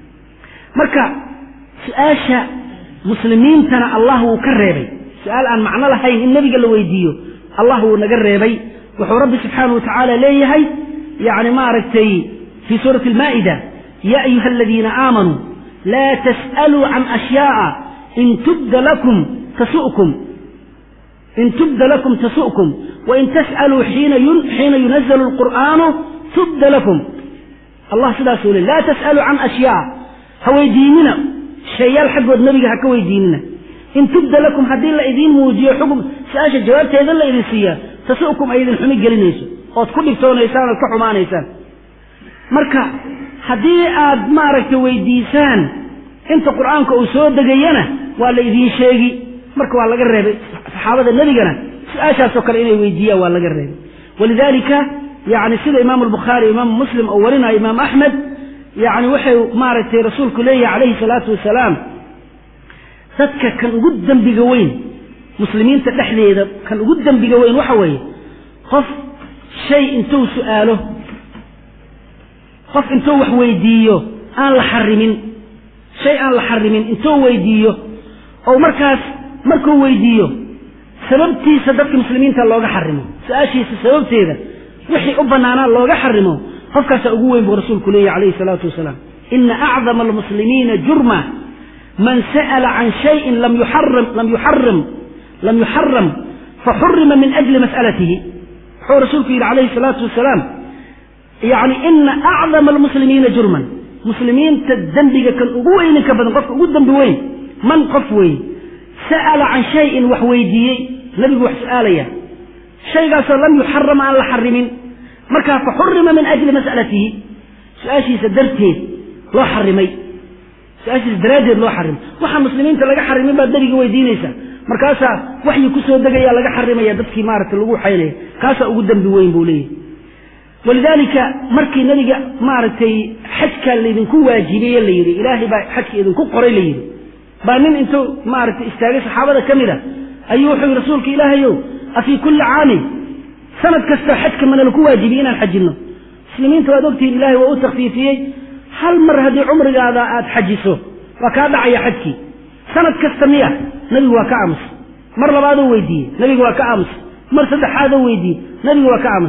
marka su-aasha muslimiintana allah wuu ka reebay su-aal aan macno lahayn in nebiga la weydiiyo allah wuu naga reebay wuxuu rabbi subxaanahu wa tacaala leeyahay yacni maaragtay fii suurati almaa'ida ya ayuha aladiina aamanuu laa tas'aluu can ashyaa'a in tubda lakum tasu'kum in tubda lakum tasu'kum wain tas'aluu xiina yunazalu alqur'aanu tubda lakum allah sidaasuu le laa tas'aluu can ashyaa ha weydiinina sheeyaal xaggood nebiga ha ka weydiinina in tubda lakum haddii la idiin muujiyo xugum su-aasha jawaabteeda la idin siiyaa tasu'kum ay idin xumi gelinayso ood ku dhibtoonaysaan ood ka xumaanaysaan marka haddii aad maaragtay weydiisaan inta qur'aanka uu soo degayana waa la idiin sheegi marka waa laga reebay saxaabada nebigana su-aashaasoo kale inay weydiiyaan waa laga reebay walidaalika yani sida imaamu albukhaari imaamu muslim oo warinayo imaam axmed yani waxay maaragtay rasuulku leeyahay calayhi salaatu wasalaam dadka kan ugu dembiga weyn muslimiinta dhexdeeda kan ugu dembiga weyn waxa weeye qof shay intuu su'aalo qof intuu wax weydiiyo aan la xarimin shay aan la xarimin intuu weydiiyo oo markaas markuu weydiiyo sababtiisa dadka muslimiinta looga xarimo su-aashiisa sababteeda wixii u bannaanaa looga xarimo qofkaasaa ugu weyn buu rasuulku leeyahy calayhi salaatu wasalaam ina acdama almuslimiina jurma man sa'ala can shayin lam yuxaram lam yuxaram lam yuxaram faxurima min ajli mas'alatihi wuxuu rasuulku yidhi calayhi salaatu wasalaam yani ina acdama almuslimiina jurman muslimiinta dembiga kan ugu weyninka badan qofka ugu dembi weyn man qof weeye sa'ala can shayin wax weydiiyey nebigu wax su'aalaya shaygaasoo lam yuxaram aan la xarimin markaa fa xurima min ajli mas'alatihi su-aashiisa darteed loo xarimay su-aashiisa daraaddeed loo xarimay waxaa muslimiinta laga xarimin baad nebiga weydiinaysaa markaasaa waxyi kusoo degaya laga xarimaya dadkii maaragtay lagu xaynaya kaasaa ugu dembi weyn buu leeyahy walidaalika markii nebiga maaragtay xajkaa laydinku waajibiye la yidhi ilaahay baa xajka idinku qoray la yidhi baa nin intuu maaragtay istaagay saxaabada ka mid a ayuu wuxuu yidhi rasuulka ilaahayow afii kulli caamin sanad kasta xajka mana laku waajibiyey inaan xajinno muslimiinta waad ogtihiin ilaahay waa u takfiifiyey hal mar haddii cumrigaada aada xajiso waa kaa dhacaya xajkii sanad kasta miya nebigu waa ka aamusay mar labaadoo weydiiyey nebigu waa ka aamusay mar saddexaadoo weydiiyey nebigu waa ka aamusay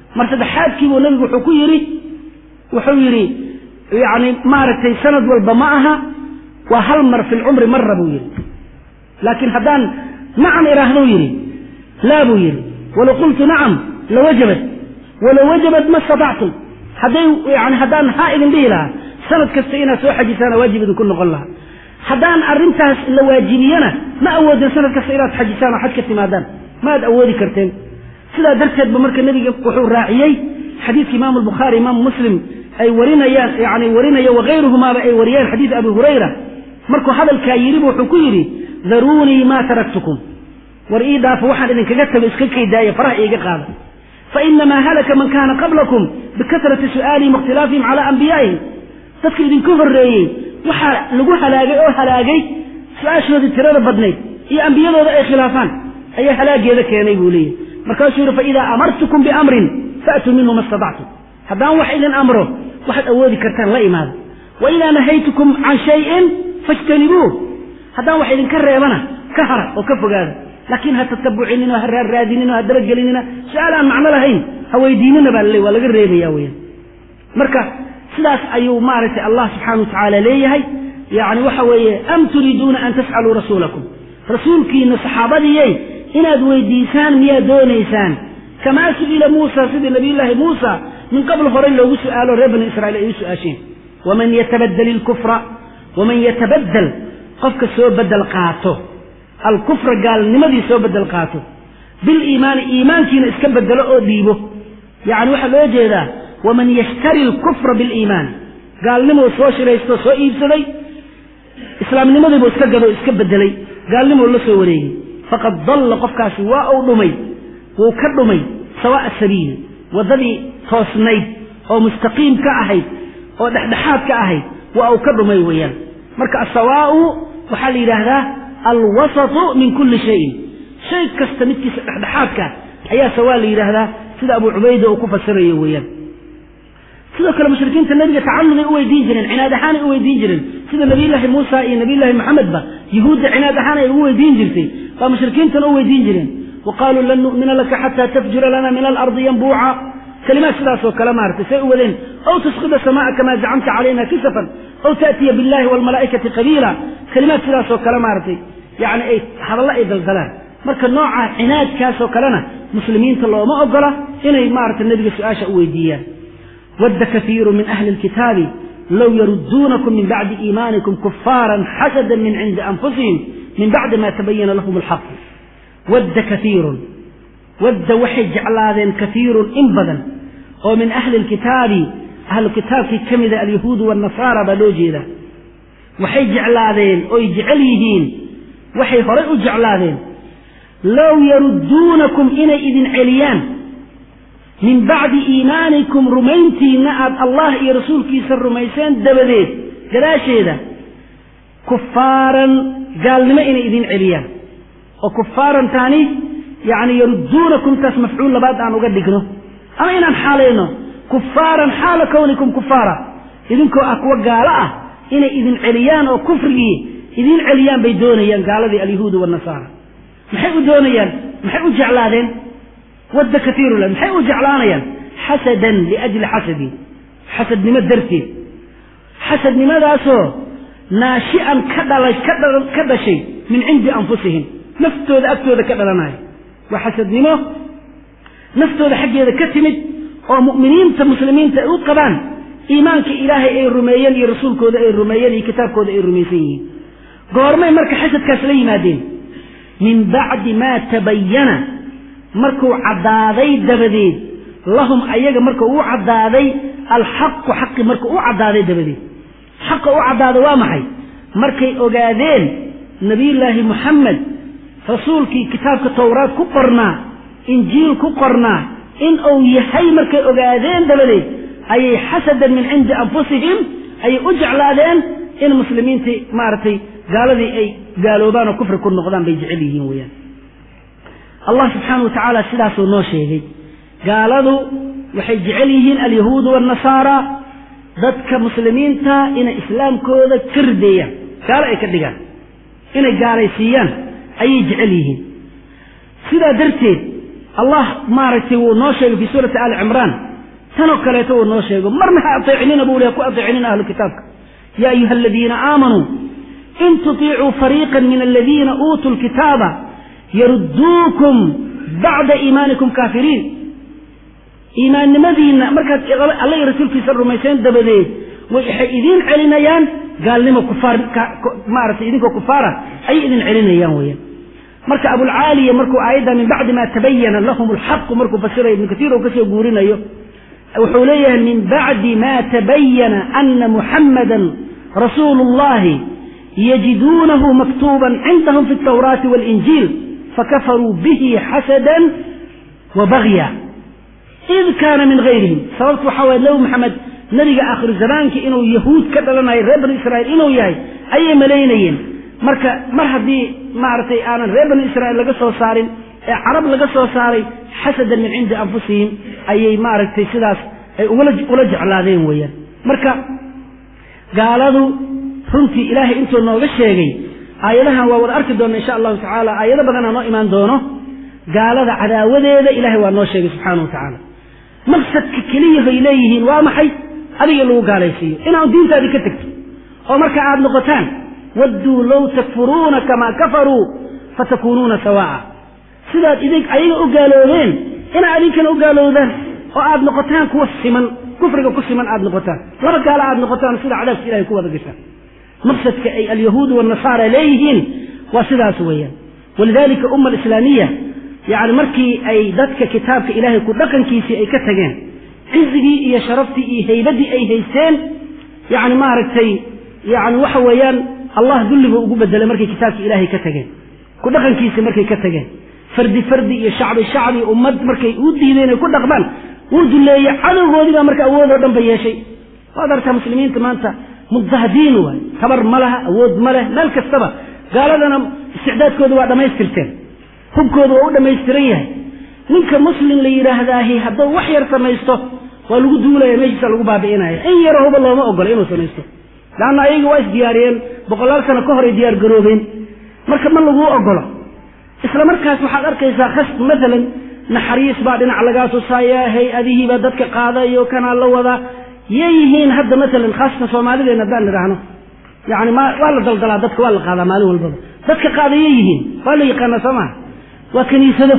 mar saddexaadkiibuu nabigu wuxuu ku yidhi wuxuu yidhi yani maaragtay sanad walba ma aha waa hal mar fi lcumri mara buu yidhi laakiin haddaan nacam idhaahduu yidhi laa buu yidhi walow qultu nacam lawajabat walow wajabat ma statactum hadday yani haddaan haa idin dhihi lahaa sanad kasta inaad soo xajisaana waajib idinku noqon lahaa haddaan arrintaas la waajibiyana ma awoodin sanad kasta inaad xajisaan oo xaj ka timaadaan maad awoodi karteen sidaa darteed ba marka nebiga wuxuu raaciyey xadiidka imaamu albukhaari imaamu muslim ay warinayaan yani warinayo wakayruhumaaba ay wariyeen xadiid abi hurayra markuu hadalkaa yidhibu wuxuu ku yidhi daruunii maa taraktukum war ii dhaafo waxaan idinkaga tago iska kaydaaya faraha iiga qaada fainamaa halaka man kaana qablakum bikasrati su'aalihim waاkhtilaafihim calaa anbiyaa'ihim dadka idinka horreeyey waxaa lagu halaagay oo halaagay su-aashoodii tirada badnayd iyo ambiyadooda ay khilaafaan ayaa halaageeda keenay buu leeyahy markaasuu yidhi faidaa amartukum biamrin faatuu minhu ma statactum haddaan wax idin amro waxaad awoodi kartaan la imaada wa idaa nahaytukum can shayin fajtanibuuh haddaan wax idinka reebana ka hara oo ka fogaada laakiin ha tatabucinina ha raarraadinina ha dabagelinina su-aal aan macno lahayn ha weydiinina baa laleey waa laga reebaya weyaan marka sidaas ayuu maaragtay allah subxaana wa tacaala leeyahay yani waxa weeye am turiiduuna an tas'aluu rasuulakum rasuulkiina saxaabadiyey inaad weydiisaan miyaad doonaysaan kamaa su'ila muusa sidii nabiyullaahi muusa min qabl horey loogu su'aalo reer bani israiil ay u su-aasheen waman yatabadel ilkufra waman yatabaddel qofka soo bedel qaato alkufra gaalnimadii soo bedel qaato biliimaani iimaankiina iska bedelo oo dhiibo yacni waxaa loo jeedaa waman yashtari alkufra biliimaani gaalnimuu soo shiraysto soo iibsaday islaamnimadiibuu iska gado iska bedelay gaalnimuu la soo wareegay faqad dalla qofkaasi waa uu dhumay wuu ka dhumay sawaa'a sabiili waddadii toosnayd oo mustaqiim ka ahayd oo dhexdhexaad ka ahayd waa uu ka dhumay weeyaan marka asawaa'u waxaa la yidhaahdaa alwasatu min kulli shayin shay kasta midkiisa dhexdhexaadka ayaa sawaa la yidhaahdaa sida abu cubayda uu ku fasirayo weeyaan sidoo kale mushrikiinta nabiga tacanuday u weydiin jireen cinaad ahaanay u weydiin jireen sida nabiyullaahi muusa iyo nabiyullaahi maxamedba yuhuudda cinaad ahaan ay ugu weydiin jirtay baa mushrikiintana u weydiin jireen wa qaaluu lan nu'mina laka xataa tafjura lana min alardi yanbuuca kalimaad sidaasoo kale maaragtay say u wadeen aw tusqida samaaa kamaa zacamta calayna kisafan aw ta'tiya billahi waalmalaa'ikati qabiila kalimaad sidaasoo kale maaragtay yani ay hadallo ay daldalaan marka nooca cinaadkaasoo kalena muslimiinta looma ogola inay maaragtay nebiga su-aasha u weydiiyaan ود كثير من أهل الكتاب لو يردونكم من بعد إيمانكم كفارا حسدا من عند أنفسهم من بعد ما تبين لهم الحق ود كثير ود وحي جعلادين كثير إنبدا ومن أهل الكتاب أهل الكتاب في كمد اليهود والنصارى بلوجيدا وحي جعلادين أو يجعليهين وحي فريق جعلادين لو يردونكم إلى إذن عليان min bacdi iimaanikum rumayntiinna aad allah iyo rasuulkiisa rumayseen dabadeed gadaasheeda kufaaran gaalnimo inay idin celiyaan oo kufaaran taani yani yarudduunakum taas mafcuul labaad aan uga dhigno ama inaan xaalayno kufaaran xaala kownikum kufaara idinkoo ah kuwa gaalo ah inay idin celiyaan oo kufrigii idin celiyaan bay doonayaan gaaladii alyahuudu waannasaara maxay u doonayaan maxay u jeclaadeen wadda kaiiru la maxay u jeclaanayaan xasadan liajli xasadin xasadnimo darteed xasadnimadaasoo naashi'an ka dhala ka dhashay min cindi anfusihim naftooda agtooda ka dhalanaya waa xasadnimo naftooda xaggeeda ka timid oo mu'miniinta muslimiinta ay u qabaan iimaanka ilaahay ay rumeeyeen iyo rasuulkooda ay rumeeyeen iyo kitaabkooda ay rumaysan yihiin goormay marka xasadkaas la yimaadeen min bacdi maa tabayana markuu caddaaday dabadeed lahum ayaga markuu u caddaaday alxaqu xaqi markuu u caddaaday dabadeed xaqa u caddaaday waa maxay markay ogaadeen nebiyullaahi moxamed rasuulkii kitaabka towraad ku qornaa injiil ku qornaa in uu yahay markay ogaadeen dabadeed ayay xasadan min cindi anfusihim ayay u jeclaadeen in muslimiintii maaragtay gaaladii ay gaaloobaan oo kufri ku noqdaan bay jecel yihiin weeyaan allah subxaana wa tacaala sidaasuu noo sheegay gaaladu waxay jecel yihiin alyahuudu waannasaara dadka muslimiinta inay islaamkooda ka rideeyaan gaalo ay ka dhigaan inay gaalaysiiyaan ayay jecel yihiin sidaa darteed allah maaragtay wuu noo sheegay fii suurati aali cimraan tanoo kaleeto uu noo sheego marna ha ateecinina buu leha ku ateecinina ahlu kitaabka yaa ayuha aladiina aamanuu in tutiicuu fariiqa min aladiina uutuu lkitaaba yarudduukum bacda iimaanikum kaafiriin iimaannimadiinna markaad alla iyo rasuulkiisa rumayseen dabadeed waxay idiin celinayaan gaalnimo kufaar maaragtay idinkoo kufaara ayay idin celinayaan weeyaan marka abulcaaliya markuu aayadda min bacdi ma tabayana lahum alxaqu markuu fasirayo ibnu katiir uu kasoo guurinayo wuxuu leeyahay min bacdi ma tabayana ana muxammadan rasuulu اllahi yajiduunahu maktuuban cindahum fi اtawraati waاlinjiil fakafaruu bihi xasada wa bagya id kaana min gayrihim sababtu waxaa waye nabi maxamed nabiga aakhiru zamaankii inuu yahuud ka dhalanayo reer banu israa'iil inuu yahay ayay malaynayeen marka mar haddii maaragtay aanan reer banu israa'iil laga soo saarin ee carab laga soo saaray xasadan min cindi anfusihim ayay maaragtay sidaas ay ula jeclaadeen weeyaan marka gaaladu runtii ilaahay intuu nooga sheegay aayadahan waa wada arki doona insha allahu tacaala aayado badanaa noo imaan doono gaalada cadaawadeeda ilahay waa noo sheegay subxaana wa tacaala maqsadka keliyahay leeyihiin waa maxay adiga lagu gaalaysiiyo inaad diintaadii ka tegto oo marka aad noqotaan wadduu low takfuruuna kamaa kafaruu fatakuunuuna sawaa'a sidaad idin ayaga u gaaloobeen inaad idinkana u gaalowdaan oo aad noqotaan kuwa siman kufriga ku siman aad noqotaan laba gaalo aad noqotaan sida cadaabka ilahay ku wada gashaan maqsadka ay alyahuudu waannasaara leeyihiin waa sidaas weeyaan walidalika umma alislaamiya yacni markii ay dadka kitaabka ilaahay ku dhaqankiisii ay ka tageen cizigii iyo sharaftii iyo haybaddii ay haysteen yacni maaragtay yacni waxa weeyaan allah dulli buu ugu bedelay markay kitaabka ilaahay ka tageen ku dhaqankiisii markay ka tageen fardi fardi iyo shacbi shacbi ummad markay u diideen ay ku dhaqmaan wuu duleeyey cadowgoodii baa marka awoodoo dhan ba yeeshay waad arkaa muslimiinta maanta mudahdiin waay tabar ma laha awood ma leh meel kastaba gaaladana isticdaadkooda waa dhammaystirteen hubkooda waa u dhammaystiran yahay ninka muslim la yidhaahdaahi hadduu wax yar samaysto waa lagu duulaya meeshiisa lagu baabi'inaya in yaro huba looma ogola inuu samaysto laanna ayaga waa isdiyaariyeen boqolaal sano ka horay diyaar garoobeen marka ma laguu ogolo isla markaas waxaad arkaysaa khas maalan naxariis baa dhinac lagaa tusaaya hay-adihii baa dadka qaadayo kanaa la wadaa yay yihiin hadda maalan khaasatan soomaalideen haddaan nidhaahno yani ma waa la daldalaa dadka waa la qaadaa maalin walbaba dadka qaadayay yihiin waa la yaqaanaa soo maha waa kaniisado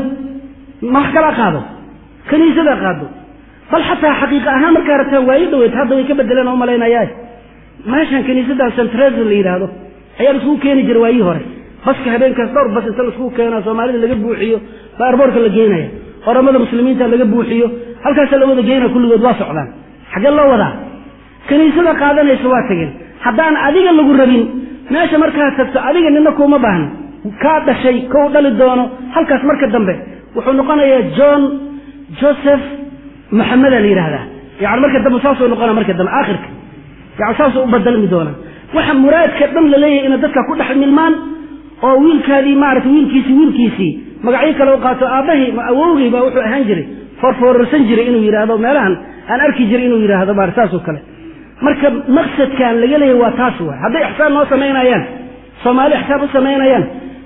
ma wax kalaa qaado kaniisada qaado bal xataa xaqiiqa ahaan markaa rabtaan waayo dhaweyd hadda way ka bedeleen oo umalaynaya meeshan kaniisadan centresa la yidhaahdo ayaa la iskugu keeni jira waayihii hore baska habeenkaas dhowr bas inta laiskugu keena soomaalida laga buuxiyo baa arboorka la geenaya oramada muslimiinta laga buuxiyo halkaasa la wada geynaya kulligood waa socdaan xaggee loo wadaa kaniisada qaadanaysa waa tageen haddaan adiga lagu rabin meesha markaad tagto adiga nina kuuma baahna kaa dhashay kou dhali doono halkaas marka dambe wuxuu noqonayaa john joseph maxameda la yidhaahdaa yani marka dambe saasuu noqona marka dambe aakhirka yani saasuu u badalmi doonaa waxa muraadka dhan la leeyahay inay dadka ku dhex milmaan oo wiilkaadii maarata wiilkiisii wiilkiisii magacyo kale u qaato aabbahii awowgii baa wuxuu ahaan jiray foorfoorarsan jiray inuu yidhaahdo meelahan aan arki jiray inuu yidhaahdo maarata saasoo kale marka maqsadkan laga leeyahay waa taas waay hadday ixsaan noo samaynayaan soomaali ixsaan u samaynayaan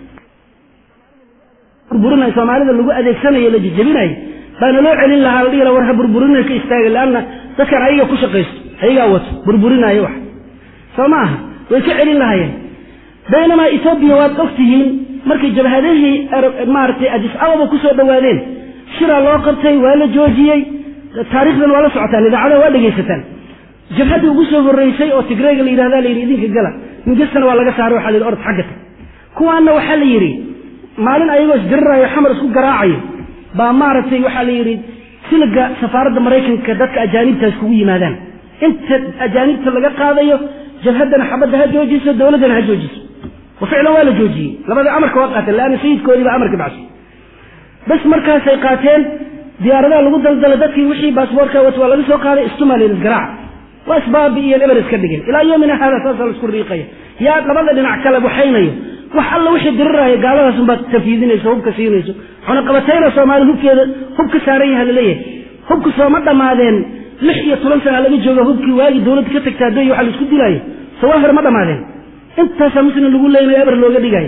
burburinay soomaalida lagu adeegsanayo la jejebinayo baana loo celin lahaa la dhihi laha war ha burburinay ka istaaga leanna dadkan ayaga ku shaqaysto ayagaa wato burburinaayo wax soo ma aha way ka celin lahaayeen baynamaa etoobiya waad og tihiin markay jabhadihii maaragtay adis ababa ku soo dhowaadeen shiraa loo qabtay waa la joojiyey taarikhdan waa la socotaan idaacadaha waa dhegaysataan jabhaddii ugu soo horreysay oo tigreyga la yidhahda la yidhi idinka gala mingistana waa laga saaray waxa la yidhi orod xagga tag kuwaanna waxaa la yidhi maalin ayagoo isdiriraayo xamar isku garaacayo baa maaragtay waxaa la yidhi siliga safaaradda maraykanka dadka ajaanibta iskugu yimaadaan inta ajaanibta laga qaadayo jabhaddana xabadda ha joojiso dowladdana ha joojiso wa ficlan waa la joojiyey labada amarka waa qaateen leanna sayidkoodii baa amarka baxshay bas markaasay qaateen diyaaradaha lagu daldalay dadkii wixii baasboorka wat waa laga soo qaaday istumalin isgaraaca waa isbaabi iyo eber iska dhigeen ilaa yoomina haada saasa laisku riiqaya yaa labada dhinac kale waxaynayo wax alla wixii diriraayo gaaladaas unbaad tafiidinayso hubka siinayso cunaqabatayna soomaali hubkeeda hub ka saaran yaha laleeyahay hubka sooma dhammaadeen lix iyo toban sana laga jooga hubkii waagii dowladda ka tagtaa doy waxa laisku dilaayo sawaahir ma dhammaadeen intaasaa muslim lagu leynayo eber looga dhigayo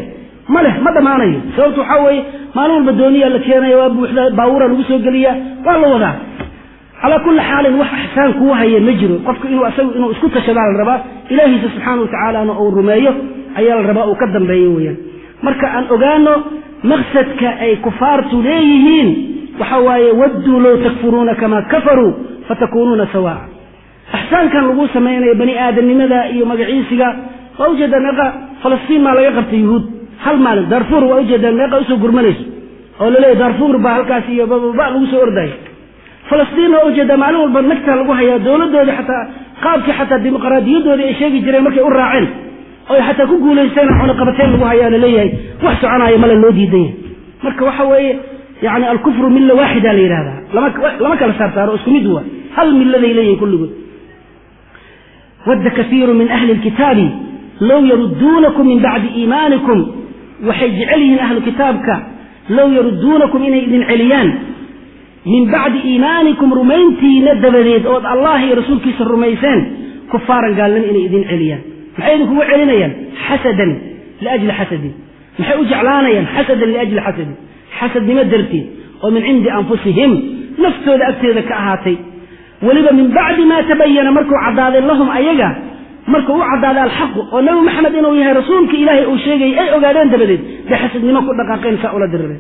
ma leh ma dhammaanayo sababtu waxaa weeye maalin walba dooniyaa la keenaya waa buuxda baawura lagu soo geliyaa waa la wadaa calaa kulli xaalin wax axsaan kuu haya ma jiro qofku inuu asagu inuu isku tashadaa la rabaa ilaahiisa subxaana wa tacaalana uu rumeeyo ayaa la rabaa uu ka dambeeyo weeyaan marka aan ogaano maqsadka ay kufaartu leeyihiin waxa waaye wadduu low takfuruuna kamaa kafaruu fatakuunuuna sawaa axsaankan lagu samaynayo bani aadamnimada iyo magaciisiga waa ujeedaa meeqa falastiin maa laga qabtay yuhuud hal maalin darfuur waa ujeedaa meeqa usoo gurmanayso oo laleeyahy darfuur baa halkaas iyo bababa lagu soo ordaya falastiin waa ujeedaa maalin walba nagtaa lagu hayaa dowladoodii xataa qaabkii xataa dimuqraadiyadoodii ay sheegi jireen markay u raaceen oy xataa ku guulaysteen cunaqabateen lagu hayaa laleeyahay wax soconaayo male loo diidan yahay marka waxa weeye yani alkufru milla waaxida la yidhahdaa lama kala saarsaaro isku mid waa hal milladay leeyihin kulligood wadda kaiiru min ahli lkitaabi low yarudduunakum min bacdi iimaanikum waxay jecel yihiin ahlu kitaabka low yarudduunakum inay idin celiyaan min bacdi iimaanikum rumayntiina dabadeed ood allah iyo rasuulkiisa rumayseen kufaaran gaalnimo inay idin celiyaan maxay idinkugu celinayaan xasadan liajli xasadin maxay u jeclaanayaan xasadan liajli xasadin xasadnimo darteed oo min cindi anfusihim naftooda agteeda ka ahaatay weliba min bacdi maa tabayana markuu caddaaday lahum ayaga markuu u caddaaday alxaqu oo nabi maxamed inuu yahay rasuulka ilaahay uu sheegayay ay ogaadeen dabadeed bay xasadnimo ku dhaqaaqeen saa ula dirireen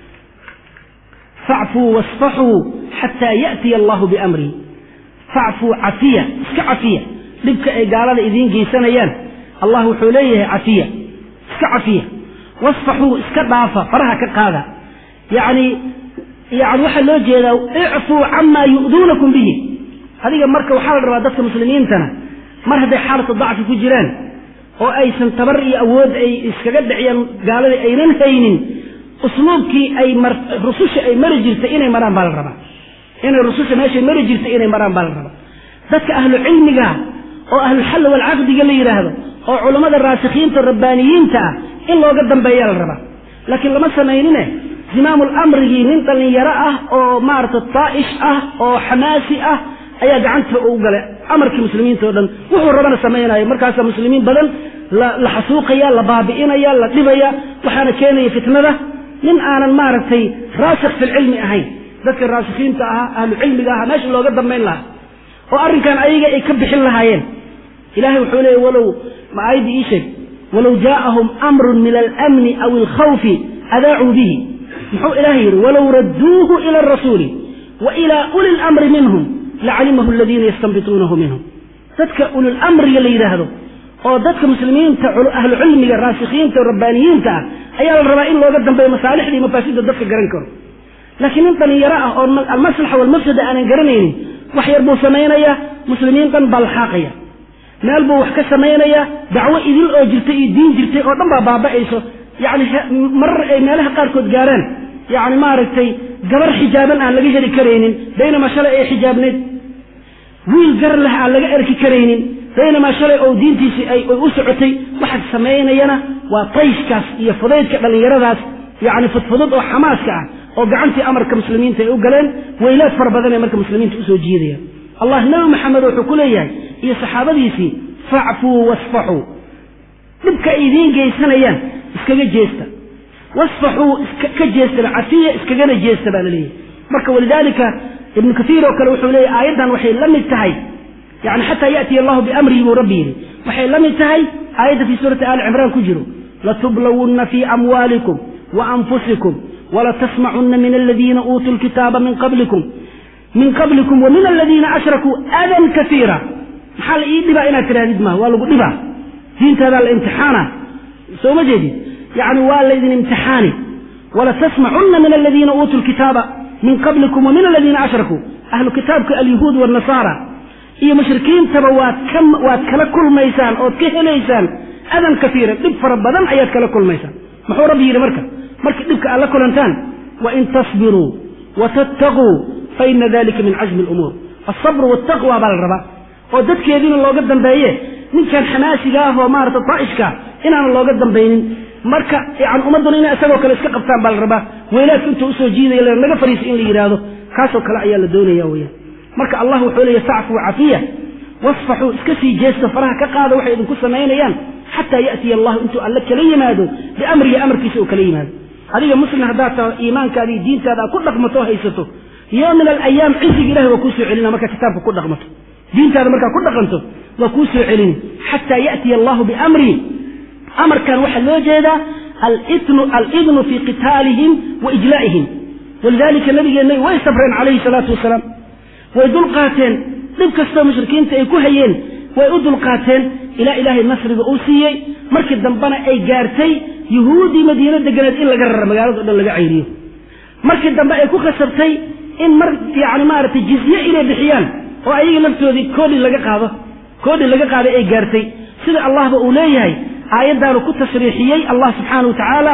facfuu wasfaxuu xataa ya'tiya allahu biamrihi facfuu cafiya iska cafiya dhibka ay gaalada idiin geysanayaan allah wuxuu leeyahay cafiya iska cafiya wasfaxuu iska dhaafa faraha ka qaada yacni yani waxaa loo jeedaa icfuu camaa yu'duunakum bihi adiga marka waxaa la rabaa dadka muslimiintana mar hadday xaalatu dacfi ku jiraan oo aysan tabar iyo awood ay iskaga dhiciyaan gaaladii aynan haynin usluubkii ay rususha ay mari jirtay inay maraan baa la rabaa inay rususha meeshay mari jirtay inay maraan baa la rabaa dadka ahlu cilmiga oo ahluxalli walcaqdiga la yidhaahdo oo culammada raasikhiinta rabbaaniyiinta ah in looga dambeeya la rabaa laakiin lama samaynine zimaamul amrigii nin dhallinyaro ah oo maarata daa'ish ah oo xamaasi ah ayaa gacanta u gala amarkii muslimiinta o dhan wuxuu rabana samaynayo markaasaa muslimiin badan la xasuuqaya la baabi'inaya la dhibaya waxaana keenaya fitnada nin aanan maaragtay raasikh filcilmi ahayn dadka raasikhiinta ahaa ahlu cilmiga ahaa meesha looga dambayn lahaa oo arrinkan ayaga ay ka bixin lahaayeen ilahay wuxuu leeyay walow ma aayadda ii sheeg walow jaa'ahum amrun min alamni aw alkhawfi adaacuu bihi muxuu ilaahay yidhi walow radduuhu ila arasuuli wa ilaa uli lamri minhum lacalimahu aladiina yastanbituunahu minhum dadka ulilamriga la yidhaahdo oo dadka muslimiinta ahlu cilmiga raasikhiinta rabbaaniyiinta ah ayaa la rabaa in looga dambeeyo masaalixda iyo mafaasida dadka garan karo laakiin nin dhalinyaro ah oo almaslaxa walmafsada aanan garanaynin wax yar buu samaynayaa muslimiin dhan baa laxaaqaya meel buu wax ka samaynayaa dacwo idil oo jirtay iyo diin jirtay oo dhan baa baaba'ayso yacni marar ay meelaha qaarkood gaaraan yacni maaragtay gabar xijaaban aan laga heli karaynin baynamaa shalay ay xijaabneyd wiil gar leh aan laga erki karaynin baynamaa shalay oo diintiisii ay u socotay waxaad samaynayana waa tayshkaas iyo fudaydka dhallinyaradaas yacni fudfudud oo xamaaska ah oo gacantii amarka muslimiinta ay u galeen weylaad fara badan ee marka muslimiinta usoo jiidayaan allah nabi maxamed wuxuu ku leeyahay iyo saxaabadiisii facfuu wasfaxuu dhibka ay idiin geysanayaan iskaga jeesta wasfaxuu ka jeestaba cafiya iskagana jeesta baa la leeyahay marka walidaalika ibnu kaiir oo kale wuxuu leeyahy aayaddan waxay la mid tahay yani xataa ya'tiya allahu biamrihi buu rabbi yidhi waxay la mid tahay aayadda fii suurati aali cimraan ku jiro latublawunna fii amwaalikum wa anfusikum walatasmacunna min aladiina uutuu lkitaaba min qablikum min qablikum wa min aladiina ashrakuu adan kaiira maxaa la ii dhibaa inaad tirahdid maa waa lagu dhibaa diintaadaa la imtixaana soo ma jeedid yani waa laydin imtixaani walatasmacunna min aladiina uutuu lkitaaba min qablikum wa min aladiina ashrakuu ahlu kitaabka alyahuud wanasaara iyo mushrikiintaba waad ka waad kala kulmaysaan ood ka helaysaan adan kaiira dhib fara badan ayaad kala kulmaysaan muxuu rabbi yidhi marka markii dhibka aad la kulantaan wain tasbiruu watattaquu faina dalika min cazmi lumuur alsabru waltaqwa baa la rabaa oo dadkeediina looga dambeeye ninkan xamaasiga ah oo maarata daa'ishka inaanan looga dambaynin marka yani ummadduna inay isagoo kale iska qabtaan baa la rabaa weylaadka intuu usoo jiidaya naga fariisa in la yidhaahdo kaasoo kale ayaa la doonaya weyaan marka allah wuxuu leeya facfuu cafiya wasfaxuu iska sii jeesta faraha ka qaada waxay idinku samaynayaan xataa ya'tiya allahu intuu alle kala yimaado biamrihi amarkiisa uu kala yimaado adiga muslim haddaad taho iimaankaada iyo diintaada aad ku dhaqmato oo haysato yo min alayaam cisiga ilahi waa kuu soo celina markaa kitaabka ku dhaqmato diintaada markaa ku dhaqanto waa kuu soo celini xataa ya'tiya allahu biamrihi amarkan waxaa loo jeedaa alidnu fii qitaalihim wa ijlaa'ihim walidaalika nabigeenna way sabreen calayhi salaatu wasalaam way dulqaateen dhib kastoo mushrikiinta ay ku hayeen way u dulqaateen ilaa ilaahay nasriga uu siiyey markii dambena ay gaartay yuhuuddii madiino deganeed in laga rara magaalada o dhan laga cayriyo markii dambe ay ku khasabtay in mar yani maaragtay jizye inay bixiyaan oo ayaga laftoodii koodhi laga qaado koodhi laga qaaday ay gaartay sida allahba uu leeyahay aayaddaanu ku tasriixiyey allah subxaana wa tacaala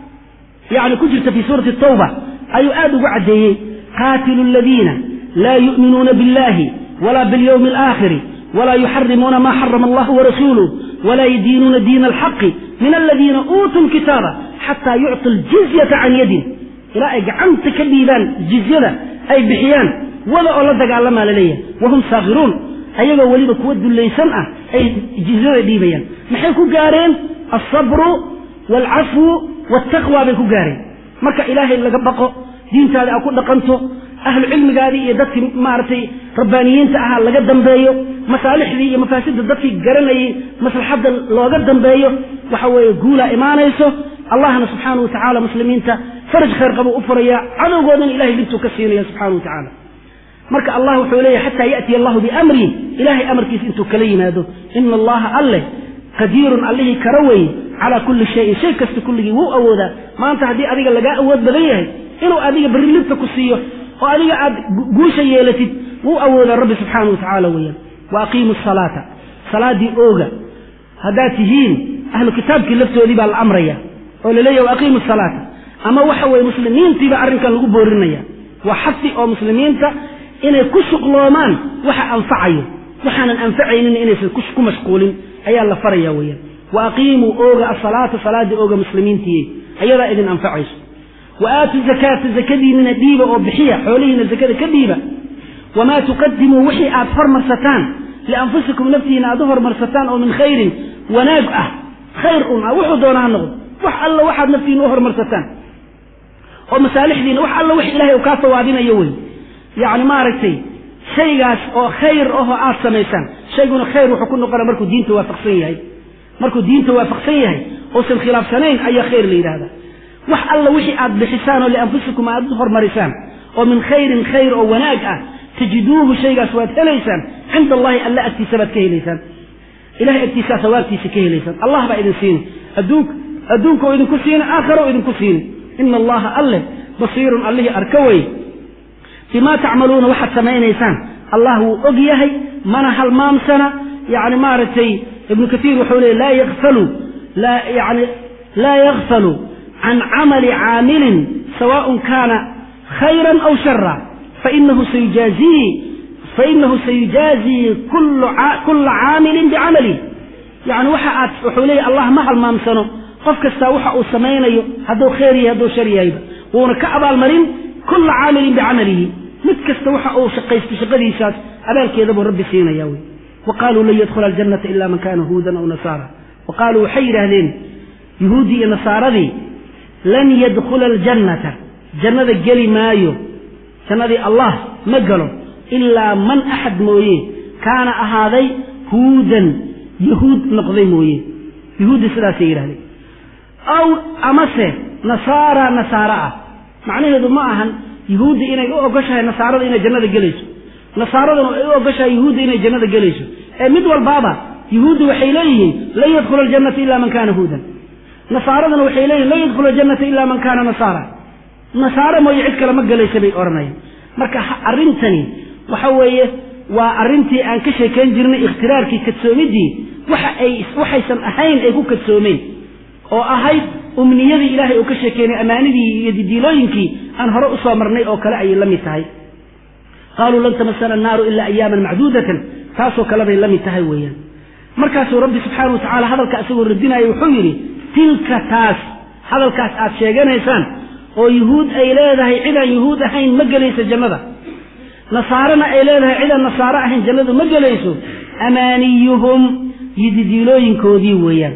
yani ku jirta fii suurati tawba ayuu aad ugu caddeeyey qaatilu aladiina laa yu'minuuna biاllahi wala biاlyawmi alaakhiri wla yuxarimuuna ma xarama allah warasuuluh wla yadiinuuna diina alxaqi min aladiina uutuu lkitaaba xataa yucطu ljizyata can yadin ilaa ay gacanta ka dhiibaan jizyada ay bixiyaan wada oo la dagaalamaa laleeyahay wahum saakhiruun ayagoo weliba kuwa dullaysan ah ay jizyada dhiibayaan maxay ku gaareen alsabru waalcafwu waaltaqwa bay ku gaareen marka ilaahay laga baqo diintaada aad ku dhaqanto ahlu cilmigaadii iyo dadkii maaragtay rabbaaniyiinta ahaa laga dambeeyo masaalixdii iyo mafaasidda dadkii garanayay maslaxadda looga dambeeyo waxa weeye guulaa imaanayso allahna subxaana wa tacaala muslimiinta faraj khayr qabuu u furayaa cadowgoodana ilahay dhibtuu ka siinaya subxana wa tacaala marka allah wuxuu leeyahy xataa ya'tiya allahu biamrihi ilahay amarkiisa intuu kala yimaado ina allaha alleh qadiirun allihii kara weye calaa kulli shayin shay kasta kulligii wuu awoodaa maanta haddii adiga lagaa awood badan yahay inuu adiga berri libta ku siiyo oo adiga aad guusha yeelatid wuu awoodaa rabbi subxaana wa tacaala weeyaan wa aqiimu asalaata salaaddii ooga haddaad tihiin ahlu kitaabkii laftoodii baa la amraya oo laleeyahy wa aqiimu asalaata ama waxa weye muslimiintiiba arrinkan lagu boorinaya waa xasi oo muslimiinta inay ku shuqloomaan waxa anfacayo waxaanan anfacaynin inaysan ku mashquulin ayaa la faraya weeyaan wa aqiimuu ooga asalaata salaaddii ooga muslimiintiiye ayadaa idin anfacayso wa aatu zakaata zakadiinina dhiiba oo bixiya xoolihiina zakada ka dhiiba wamaa tuqadimuu wixii aad hormarsataan lianfusikum naftiina aad u hormarsataan oo min khayrin wanaag ah khayr un ah wuxuu doona ha noqdo wax alla waxaad naftiina u hormarsataan oo masaalixdiina wax alla wix ilahay uu kaa sawaabinayo wey yacni maaragtay shaygaas oo khayr ahoo aad samaysaan shayguna khayr wuxuu ku noqona markuu diinta waafaqsan yahay markuu diinta waafaqsan yahay uusan khilaafsanayn ayaa khayr la yidhahda wax alla wixii aad bixisaan oo lianfusikum aad u hormarisaan oo min khayrin khayr oo wanaag ah tajiduuhu shaygaas waad helaysaan cinda allahi alla agtiisa baad ka helaysaan ilahay agtiisaa sawaabtiisa ka helaysaan allah baa idin siini adduun adduunka oo idinku siini aakhara oo idinku siini ina allaha alleh basiirun allihii arka wey bimaa tacmaluuna waxaad samaynaysaan allah wuu og yahay mana halmaamsana yani maaragtay ibnu kaiir wuxuu leey laa yakfalu yani laa yakfalu can camali caamilin sawaء kaana khayra aw shara fainahu sayujaazihi fainahu sayujaazii kula caamilin bicamali yani waxa aad wuxuu leeyahy allah ma halmaamsano qof kastaa waxa uu samaynayo hadduu khayr yahay hadduu shar yahayba wuuna ka abaalmarin kula caamilin bicamalihi mid kasta waxa uu shaqaysto shaqadiisaas abaalkeeda buu rabbi siinaya wey wa qaaluu lan yadkhula aljannata ila man kana huudan aw nasaara wa qaaluu waxay yidhaahdeen yuhuuddii iyo nasaaradii lan yadkhula aljannata jannada geli maayo jannadii allah ma galo ilaa man axad mooye kaana ahaaday huudan yahuud noqday mooye yuhuudda sidaasay yidhahdeen aw amase nasaara nasaara ah macnaheedu ma ahan yuhuudda inay u ogoshahay nasaarada inay jannada gelayso nasaaraduna ay u ogoshahay yuhuudda inay jannada gelayso ee mid walbaaba yuhuudda waxay leeyihiin lan yadkhula aljannata ila man kana huudan nasaaraduna waxay leeyihin lan yadkhula aljannata ila man kana nasaara nasaare mooye cid kale ma gelaysa bay odhanayaan marka arrintani waxa weeye waa arrintii aan ka sheekayn jirnay ikhtiraarkii kadsoomiddii waxa ay waxaysan ahayn ay ku kadsoomeen oo ahayd umniyadii ilaahay uu ka sheekeynay ammaanidii iyo didiilooyinkii aan hore u soo marnay oo kale ayay la mid tahay qaaluu lan tamasana annaaru ilaa ayaaman macduudatan taasoo kale bay la mid tahay weeyaan markaasuu rabbi subxaana wa tacala hadalka isagoo radinaya wuxuu yidhi tilka taas hadalkaas aad sheeganaysaan oo yuhuud ay leedahay cidaan yuhuud ahayn ma gelayso jannada nasaarana ay leedahay cidaan nasaaro ahayn jannadu ma gelayso amaaniyuhum iyo didiilooyinkoodii weeyaan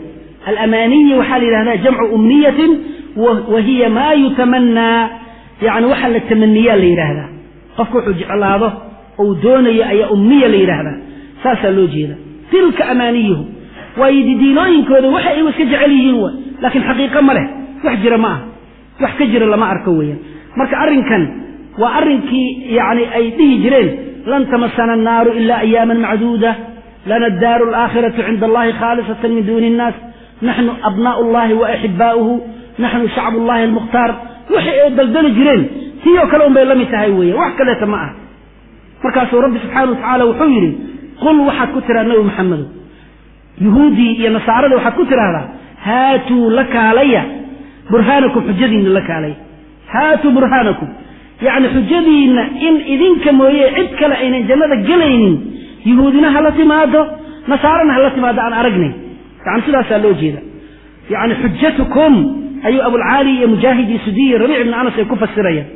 alamaniyi waxaa la yidhahdaa jamcu umniyatin wa hiya maa yutamanaa yani waxa la tamaniyaa la yidhaahdaa qofka wuxuu jeclaado ou doonayo ayaa umniya la yidhaahdaa saasaa loo jeeda tilka amaaniyuhu waayo didiilooyinkooda waxa ay iska jecel yihiin wa laakiin xaqiiqo ma leh wax jira ma aha wax ka jira lama arko weeyaan marka arrinkan waa arrinkii yani ay dhihi jireen lan tamasana annaaru ilaa ayaaman macduuda lana addaaru alaakhiratu cinda allahi khaalisatan min duuni innaas naxnu abnaa'u allahi wa axibaa'uhu naxnu shacbu llahi almukhtaar wixii ay daldali jireen tii oo kale un bay la mid tahay weeyan wax kaleeta ma aha markaasuu rabbi subxaana wa tacaala wuxuu yidhi qul waxaad ku tiraa nabi maxamedo yuhuudii iyo nasaarada waxaad ku tidhaahdaa haatuu la kaalaya burhaanakum xujadiinna la kaalaya haatuu burhaanakum yacni xujadiinna in idinka mooye cid kale aynan jannada gelaynin yuhuudina hala timaado nasaarana hala timaado aan aragnay yani sidaasaa loo jeeda yani xujatukum ayuu abulcaali iyo mujaahid iyo sudiy iyo rabiic ibni anas ay ku fasirayaan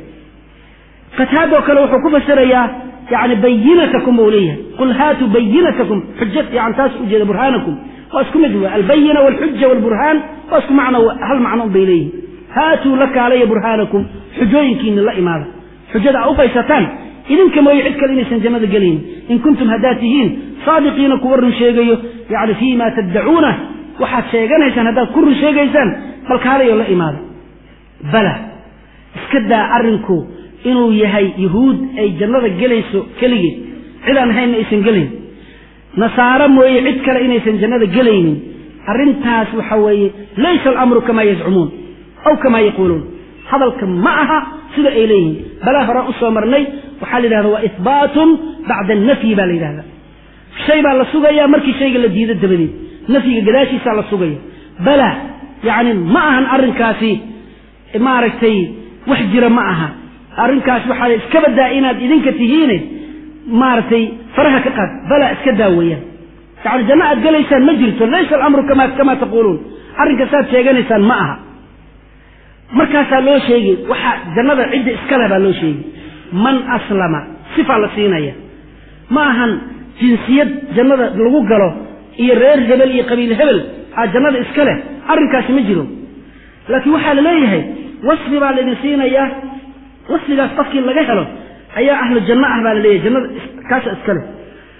qataadoo kale wuxuu ku fasirayaa yani bayinatakum buu leeyahay qul haatuu bayinatakum xuja yani taas ujeeda burhaanakum waa isku mid wa albayina walxuja walburhaan waa isku macno hal macno un bay leeyihin haatuu la kaalaya burhaanakum xujooyinkiina la imaada xujada a u baysataan idinka mooye cid kale inaysan jannada gelaynin in kuntum haddaad tihiin saadiqiina kuwa run sheegayo yani fii ma taddacuuna waxaad sheeganaysaan haddaad ku run sheegaysaan bal kaalayo la imaada bala iska daa arrinku inuu yahay yuhuud ay jannada gelayso keligeed cid aan ahaynna aysan gelayn nasaaro mooye cid kale inaysan jannada gelaynin arrintaas waxa weeye laysa alamru kamaa yazcumuun aw kamaa yaquuluun hadalka ma aha sida ay leeyihiin balaa horaan u soo marnay waxaa la yidhahda waa ihbaatun bacda annafyi baa la yidhahda shay baa la sugaya markii shayga la diido dabadeed nafyiga gadaashiisaa la sugaya bala yacni ma ahan arrinkaasi maaragtay wax jira ma aha arrinkaas waxaa iska badaa inaad idinka tihiine maaragtay faraha ka qaad bala iska daa weeyaan yani janno aad gelaysaan ma jirto laysa alamru kama kamaa taquuluun arrinka saad sheeganaysaan ma aha markaasaa loo sheegay waxaa jannada cidda iskale baa loo sheegay man aslama sifaa la siinaya ma ahan jinsiyad jannada lagu galo iyo reer hebel iyo qabiil hebel aa jannada iska leh arrinkaasi ma jiro laakiin waxaa la leeyahay wasfi baa laydin siinayaa wasfigaas qofkii laga helo ayaa ahlu janno ah baa la leeyahay jannada kaasa iska leh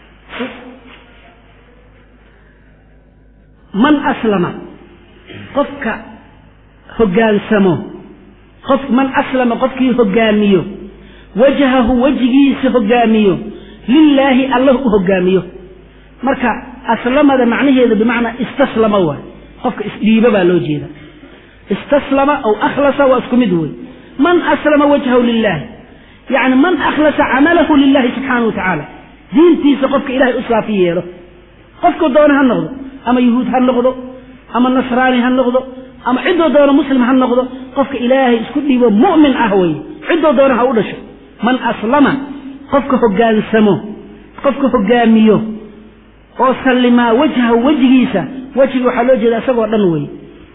man aslama qofka hoggaansamo qof man aslama qofkii hoggaamiyo wajhahu wejigiisa hoggaamiyo lilaahi allah u hoggaamiyo marka aslamada macnaheedu bimacnaa istaslama waay qofka isdhiibo baa loo jeeda istaslama aw akhlasa waa isku mid wey man aslama wajhahu lilaahi yacni man akhlasa camalahu lilahi subxaana wa tacaala diintiisa qofka ilahay u saafi yeelo qofku doona ha noqdo ama yuhuud ha noqdo ama nasraani ha noqdo ama ciddoo doona muslim ha noqdo qofka ilaahay isku dhiibo mu'min ah wey ciddoo doona ha u dhasho man aslama qofka hoggaansamo qofka hoggaamiyo oo sallimaa wajhahu wejigiisa wejiga waxaa loo jeeda isagoo dhan wey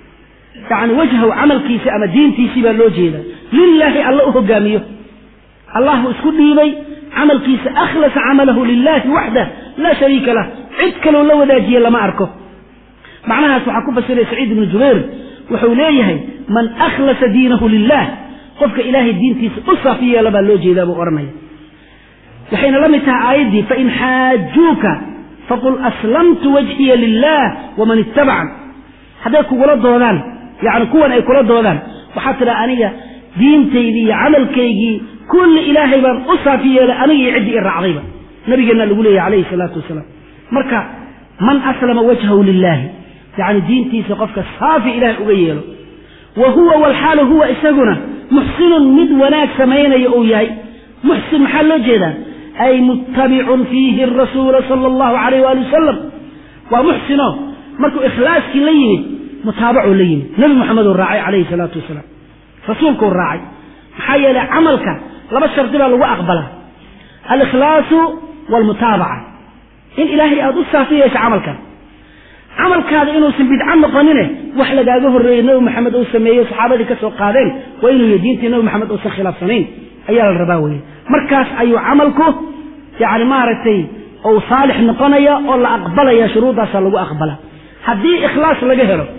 yacni wajhahu camalkiisa ama diintiisii baa loo jeeda lilaahi alla u hoggaamiyo allahu isku dhiibay camalkiisa akhlasa camalahu lilaahi waxdah laa shariika lah cid kaloo la wadaajiye lama arko macnahaas waxaa ku fasiray saciid ibnu jubayr wuxuu leeyahay man akhlasa diinahu lilah qofka ilaahay diintiisa u saafi yeela baa loo jeedaa buu odhanaya waxayna la mid tahay aayaddii fain xaajuuka faqul aslamtu wajhiya lilah waman ittabacan hadday kugula doodaan yani kuwan ay kula doodaan waxaad tidhaha aniga diintaydii iyo camalkaygii kulli ilaahay baan u saafi yeelay aniga iyo ciddii i raacdayba nabigeenna lagu leeyahy calayhi salaatu wasalaam marka man aslama wajhahu lilaahi yani diintiisa qofka saafi ilahay uga yeelo wa huwa walxaalu huwa isaguna muxsinun mid wanaag samaynaya uu yahay muxsin maxaa loo jeedaa ay muttabicun fiihi rasuula sala allahu alayh waali wasalam waa muxsino markuu ikhlaaskii la yimid mutaabacuu la yimid nebi moxameduu raacay calayhi salaatu wasalaam rasuulkuu raacay maxaa yeelay camalka laba shardi baa lagu aqbalaa alikhlaasu waalmutaabaca in ilaahay aada u saafi yeesha camalkan camalkaada inuusan bidco noqonine wax lagaaga horreeyey nebi maxamed uu sameeyey saxaabadii ka soo qaadeen waa inuu yahy diintii nebi maxamed uusan khilaafsanayn ayaa la rabaa weye markaas ayuu camalku yani maaragtay ou saalix noqonaya oo la aqbalaya shuruuddaasaa lagu aqbala haddii ikhlaas laga helo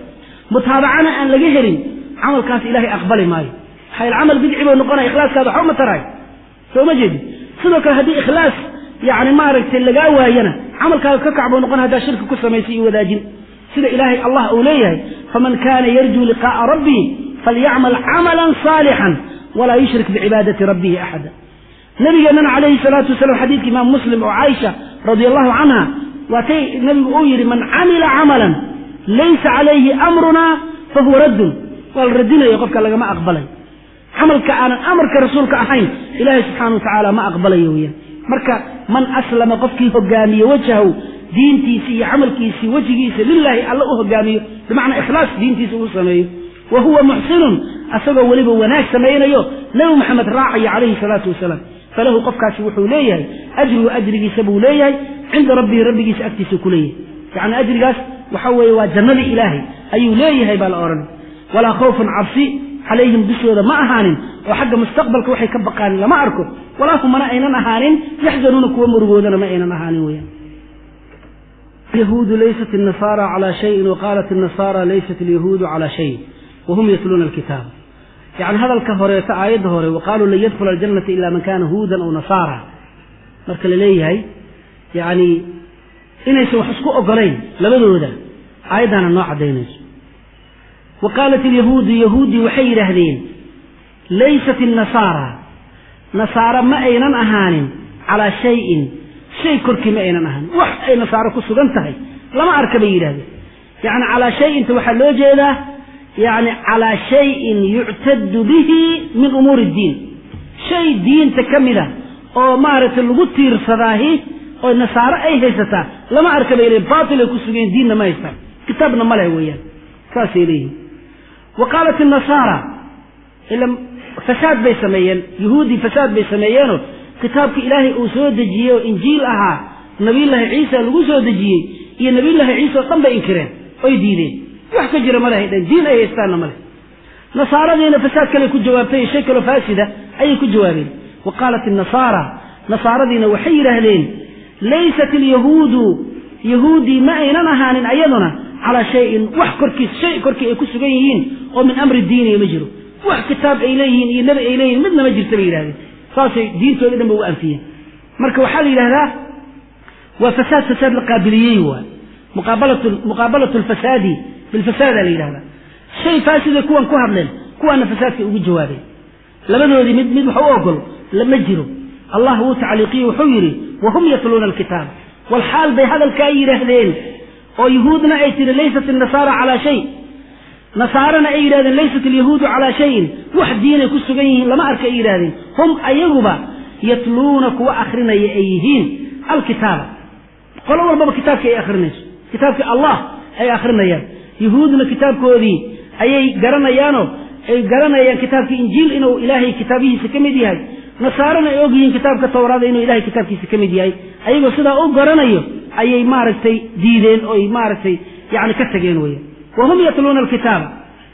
mutaabacana aan laga helin camalkaas ilaahay aqbali maayo maxaa camal bidci buu noqonaya ikhlaaskaada waxba ma taraay soo ma jeedi sidoo kale haddii ikhlaas yani maaragtay lagaa waayana camalkaaga ka kac buu noqon haddaa shirki ku samaysay iyo wadaajin sida ilaahay allah uu leeyahay faman kana yarjuu liqa'a rabbii falyacmal camalan saalixan walaa yushrik bicibaadati rabbihi axada nabigeennana calayhi salaatu wasalaam xadiidka imaam muslim oo caaisha radia allahu canha waatay nabigu uu yidhi man camila camalan laysa calayhi amruna fahuwa raddun waa la radinayo qofka lagama aqbalay camalka aanan amarka rasuulka ahayn ilaahay subxaana wa tacaala ma aqbalayo weyaan marka man aslama qofkii hogaamiye wajhahu diintiisi iyo camalkiisii wejigiisa lilaahi alla u hogaamiyo bimacnaa ikhlaas diintiisa uu sameeyo wa huwa muxsinun asagoo weliba wanaag samaynayo nebi maxamed raacayo calayhi salaatu wasalaam falahu qofkaasi wuxuu leeyahay ajruhu ajrigiisa buu leeyahay cinda rabbihi rabbigiisa agtiisa ku leeyahay yacni ajrigaas waxa weeye waa jannadii ilaahay ayuu leeyahay baa la odhan walaa khawfun cabsi calayhim dushooda ma ahaanin oo xagga mustaqbalka waxay ka baqaanin lama arko walaa humana aynan ahaanin yaxzanuuna kuwa murugoodana ma aynan ahaanin weyaan اليهود ليست النصارى على شيء وقالت النصارى ليست اليهود على شيء وهم يتلون الكتاب يعني هذا الكهورية آيات هوري وقالوا لن يدخل الجنة إلا من كان هودا أو نصارى مركل ليه يعني inaysan wax isku ogolayn labadooda aayaddaana noo cadaynayso wa qaalat alyahuudu yahuuddii waxay yidhaahdeen laysat innasaara nasaara ma aynan ahaanin calaa shayin shay korkii ma aynan ahaanin wax ay nasaaro ku sugan tahay lama arka bay yidhahdeen yacni calaa shayinta waxaa loo jeedaa yacni calaa shayin yuctadu bihi min umuuri iddiin shay diinta ka mida oo maaragtay lagu tiirsadaahi oo nasaaro ay haysataa lama arka bay leeyiin baatil ay ku sugeen diinna ma haystaan kitaabna ma leh weeyaan saasay leeyihin wa qaalat innasaara ila fasaad bay sameeyeen yuhuuddii fasaad bay sameeyeenoo kitaabka ilaahay uu soo dejiyey oo injiil ahaa nabiyullaahi ciisa lagu soo dejiyey iyo nabiyullaahi ciisa oo dhan bay inkireen oy diideen wax ka jira ma lehay dhan diin ay haystaanna ma leh nasaaradiina fasaad kale ku jawaabtay shay kaloo faasida ayay ku jawaabeen wa qaalat innasaara nasaaradiina waxay yidhaahdeen laysat alyahuudu yahuuddii ma aynan ahaanin ayaduna calaa shayin wax korkiis shay korkii ay ku sugan yihiin oo min amri diiniya ma jiro wax kitaab ay leeyihiin iyo nebi ay leeyihin midna ma jirta bay yidhahdeen saasay diintooda dhan ba u anfiyeen marka waxaa la yidhahdaa waa fasaad fasaad la qaabiliyey waay muqaabalatu alfasaadi bilfasaadaa la yidhahdaa shay faasiday kuwan ku hadleen kuwaana fasaadkay ugu jawaabeen labadoodii mid mid wax u ogol ma jiro allah wuu tacliiqiye wuxuu yidhi wahum yatluuna alkitaab walxaal bay hadalkaa yidhaahdeen oo yuhuudna ay tihi laysat innasaara calaa shay nasaarana ay yidhahdeen laysat alyahuudu calaa shayin wax diinay ku sugan yihiin lama arka ay yidhahdeen hum ayaguba yatluuna kuwa akrinaya ay yihiin alkitaaba qolo walbaba kitaabkii ay akrinayso kitaabkii allah ay akrinayaan yuhuudna kitaabkoodii ayay garanayaanoo ay garanayaan kitaabkii injiil inuu ilaahay kitaabihiisa ka mid yahay nasaarana ay ogyihiin kitaabka tawraada inuu ilahay kitaabkiisa ka mid yahay ayagoo sidaa u garanayo ayay maaragtay diideen oy maaragtay yani ka tageen weya wahum yatluuna alkitaaba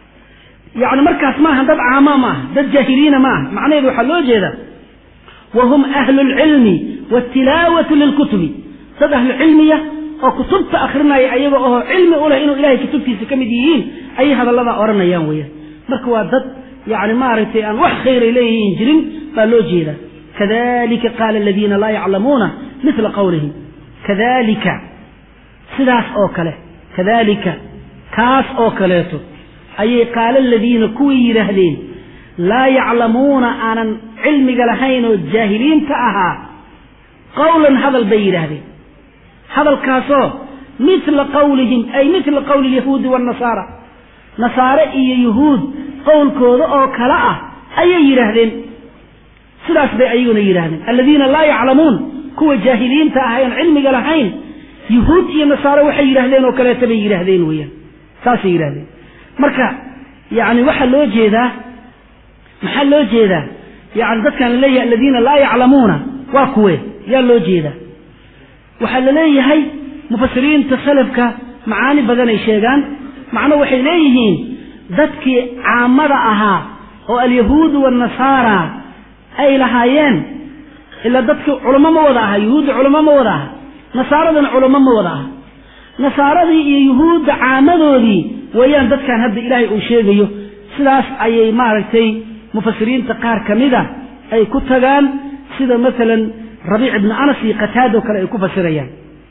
yani markaas maaha dad caama ma aha dad jaahiliina ma aha macnaheedu waxaa loo jeeda wahum ahlu lcilmi watilaawati lilkutubi dad ahlu cilmiya oo kutubta akrinaya ayaga oo cilmi u leh inuu ilahay kutubtiisa ka mid yihiin ayay hadalladaa odhanayaan weyaan marka waa dad yani maaragtay aan wax khayray leeyihiin jirin baa loo jeeda kadalika qaala aladiina laa yaclamuuna mila qawlihim kadalika sidaas oo kale kadalika kaas oo kaleeto ayay qaala aladiina kuwii yidhaahdeen laa yaclamuuna aanan cilmiga lahayn oo jaahiliinta ahaa qawlan hadal bay yidhaahdeen hadalkaasoo mila qawlihim ay mila qawli alyahuudi waannasaara nasaare iyo yuhuud qowlkooda oo kale ah ayay yidhaahdeen sidaas bay ayaguna yidhahdeen aladiina laa yaclamuun kuwa jaahiliinta ah aan cilmiga lahayn yuhuud iyo nasaare waxay yidhaahdeen oo kaleeta bay yidhaahdeen weeyaan saasay yidhahdeen marka yani waxaa loo jeedaa maxaa loo jeedaa yani dadkan laleeyahay aladiina laa yaclamuuna waa kuwe yaa loo jeedaa waxaa la leeyahay mufasiriinta salafka macaani badanay sheegaan macno waxay leeyihiin dadkii caamada ahaa oo alyahuudu waannasaara ay lahaayeen ilaa dadkii culamo ma wada aha yuhuudda culamo ma wada aha nasaaradana culamo ma wada aha nasaaradii iyo yuhuudda caamadoodii weeyaan dadkan hadda ilaahay uu sheegayo sidaas ayay maaragtay mufasiriinta qaar ka mida ay ku tagaan sida maalan rabiic ibnu anas iyo qataado kale ay ku fasirayaan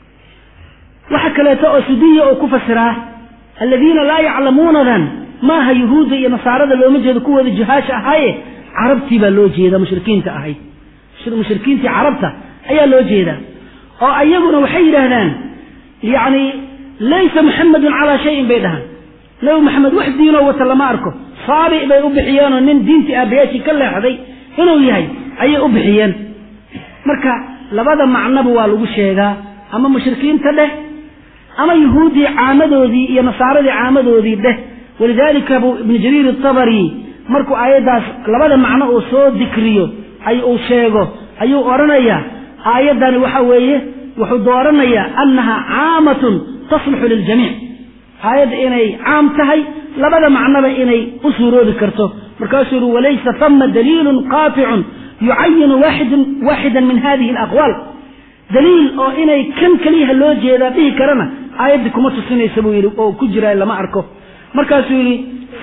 waxa kaleeto oo sudiya oo ku fasiraa aladiina laa yaclamuunadan maaha yuhuudda iyo nasaarada looma jeedo kuwooda juhaasha ahaaye carabtii baa loo jeeda mushrikiinta ahayd mushrikiintii carabta ayaa loo jeedaa oo ayaguna waxay yidhaahdaan yacni laysa muxamedun calaa shayin bay dhahaan nabi maxamed wax diinoo wata lama arko saabic bay u bixiyeenoo nin diintii aabbayaashii ka leexday inuu yahay ayay u bixiyeen marka labada macnoba waa lagu sheegaa ama mushrikiinta dheh ama yuhuuddii caamadoodii iyo nasaaradii caamadoodii dheh walidaalika buu ibnu jariir atabari markuu aayaddaas labada macno uu soo dikriyo ay uu sheego ayuu odhanayaa aayaddani waxa weeye wuxuu dooranayaa annaha caamatun tasluxu liljamiic aayadda inay caam tahay labada macnoba inay u suuroobi karto markaasuu yihi walaysa tama daliilun qaaticun yucayinu waaxidan min hadihi alaqwaal daliil oo inay kan keliyaha loo jeedaa dhihi karana aayaddii kuma tusinaysa buu yidhi oo ku jira lama arko markaasuu yidhi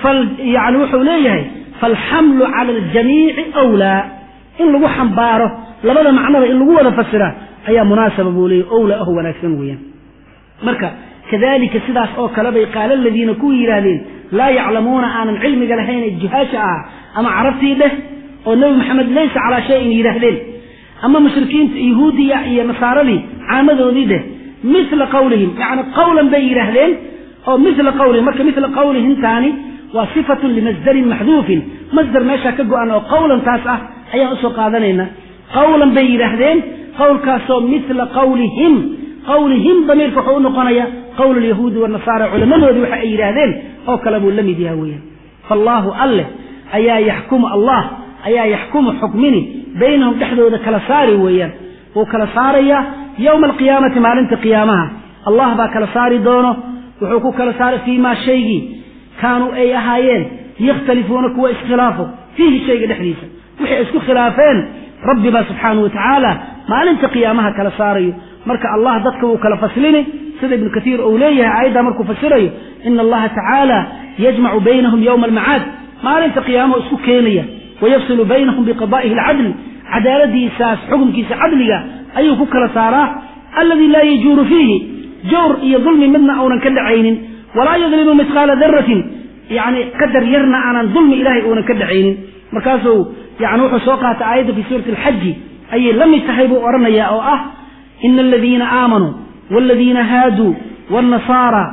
yani wuxuu leeyahay faalxamlu cala aljamiici wlaa in lagu xambaaro labada macnoba in lagu wada fasiraa ayaa munaasaba buu leeyahy owla ah wanaagsan weeyaan marka kadalika sidaas oo kale bay qaala aladiina kuwii yidhaahdeen laa yaclamuuna aanan cilmiga lahayn ee juhaasha ah ama carabtii dheh oo nebi maxamed laysa calaa shayin yidhaahdeen ama mushrikiinta yahuudiya iyo nasaaradii caamadoodii dheh mila qawlihim yani qawlan bay yidhaahdeen oo mila qawlihim marka mila qawlihintaani waa sifatun limasdarin maxduufin masdar meeshaa ka go-an oo qawlan taas ah ayaan usoo qaadanayna qawlan bay yidhaahdeen qawlkaasoo mila qawlihim qawlihim damiirka wuxuu u noqonaya qowl alyahuudi wanasaara culamadoodii waxa ay yidhaahdeen oo kale buu la mid yaha weeyaan faallaahu alleh ayaa yaxkumu allah ayaa yaxkumu xukmini baynahum dhexdooda kala saari weeyaan wuu kala saarayaa yowma alqiyaamati maalinta qiyaamaha allah baa kala saari doono wuxuu ku kala saaray fii maa shaygii kaanuu ay ahaayeen yakhtalifuuna kuwa iskhilaafo fiihi shayga dhexdiisa wixay isku khilaafeen rabbi baa subxaanahu watacaala maalinta qiyaamaha kala saarayo marka allah dadka wuu kala faslini sida ibnu katiir uu leeyahay aayaddaa markuu fasirayo ina allaha tacaala yajmacu baynahum yowma almacaad maalinta qiyaamahu isku keenaya wayafsilu baynahum biqada'ihi alcadli cadaaladiisaas xukumkiisa cadliga ayuu ku kala saaraa alladii laa yajuuru fiihi jawr iyo dulmi midna uunan ka dhacaynin walaa yadlimu mithqaala daratin yani qadar yarna aanan dulmi ilahay uunan ka dhacaynin markaasuu yani wuxuu soo qaatay aayadda fi suurati alxaji ayay la mid tahay buu odhanaya oo ah ina aladiina aamanuu waladiina haaduu wاlnasaara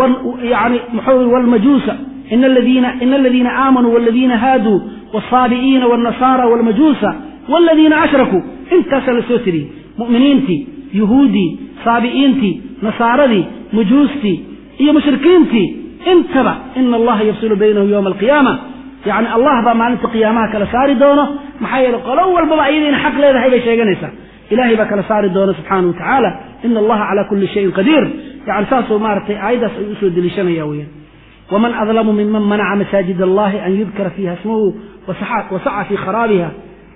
yani muxuu wlmajuusa ina aladiina ina aladiina aamanuu waladiina haaduu wالsaabi'iina wاlnasaara wاlmajuusa wاladiina ashrakuu intaasaa la soo tiriyey mu'miniintii yuhuuddii saabi'iintii nasaaradii majuustii iyo mushrikiintii intaba ina allaha yafsilu baynahum yowma alqiyaama yani allah baa maalinta qiyaamaha kala saari doono maxaa yeele qolo walbaba ayada ina xaq leedahay bay sheeganaysaa ilahay baa kala saari doona subxaanahu watacaala ina allaha calaa kulli shayin qadiir yani saasuu maaragtay aayaddaas ayuu usoo deliishanaya weyaan waman adlamu miman manaca masaajid allahi an yudkara fiiha ismuhu wasaca fii kharaabiha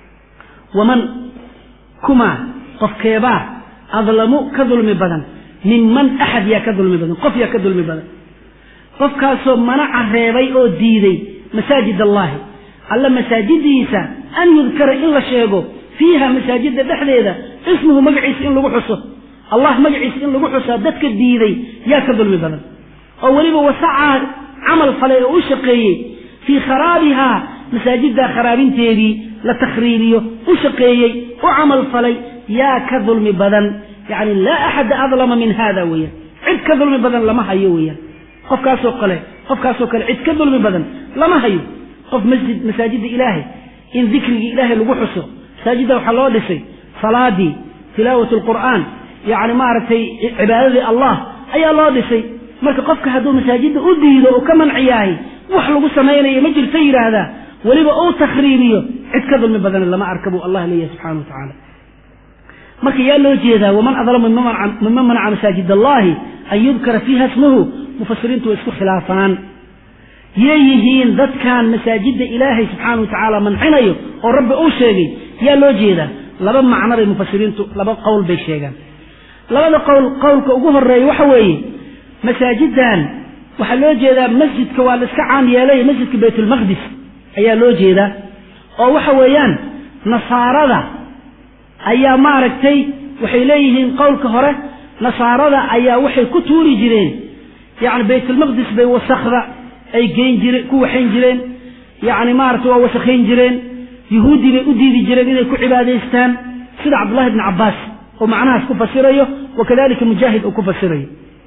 waman kumaa qofkeebaa adlamu ka dulmi badan minman axad yaa ka dulmi badan qof yaa ka dulmi badan qofkaasoo manaca reebay oo diiday masaajid allahi alla masaajidiisa an yudkara in la sheego fiiha masaajidda dhexdeeda ismuhu magaciisa in lagu xuso allah magaciisa in lagu xusaa dadka diiday yaa ka dulmi badan oo weliba wasacaa camal falay oo u shaqeeyey fii kharaabihaa masaajiddaa kharaabinteedii la takhriibiyo u shaqeeyey u camal falay yaa ka dulmi badan yani laa axada adlama min hada weeyaan cid ka dulmi badan lama hayo weeyaan qofkaasoo kale qofkaasoo kale cid ka dulmi badan lama hayo qof masjid masaajidda ilaahay in dikrigii ilaahay lagu xuso masaajidda waxaa loo dhisay salaadii tilaawat alqur'aan yacni maaragtay cibaadadii allah ayaa loo dhisay marka qofka hadduu masaajidda u diido oo ka manciyahay wax lagu samaynayo ma jirta yidhaahdaa weliba uu takhriibiyo cid ka dulmi badan lama arka buu allah leeyahay subxana wa tacaala marka yaa loo jeedaa waman adlamu miman manaca masaajid allahi an yudkara fiiha ismuhu mufasiriintu way isku khilaafaan yay yihiin dadkan masaajidda ilaahay subxaana wa tacaala mancinayo oo rabbi uu sheegay yaa loo jeedaa laba macno bay mufasiriintu laba qowl bay sheegaan labada qowl qowlka ugu horeeya waxa weeye masaajiddan waxaa loo jeedaa masjidka waa la iska caam yeelay masjidka baytulmaqdis ayaa loo jeedaa oo waxa weeyaan nasaarada ayaa maaragtay waxay leeyihiin qowlka hore nasaarada ayaa waxay ku tuuri jireen yacni baytulmaqdis bay wasakda ay geyn jireen ku waxayn jireen yacni maaragtay waa wasakhayn jireen yuhuuddii bay u diidi jireen inay ku cibaadaystaan sida cabdullahi bni cabbaas oo macnahaas ku fasirayo wa kadalika mujaahid uu ku fasirayo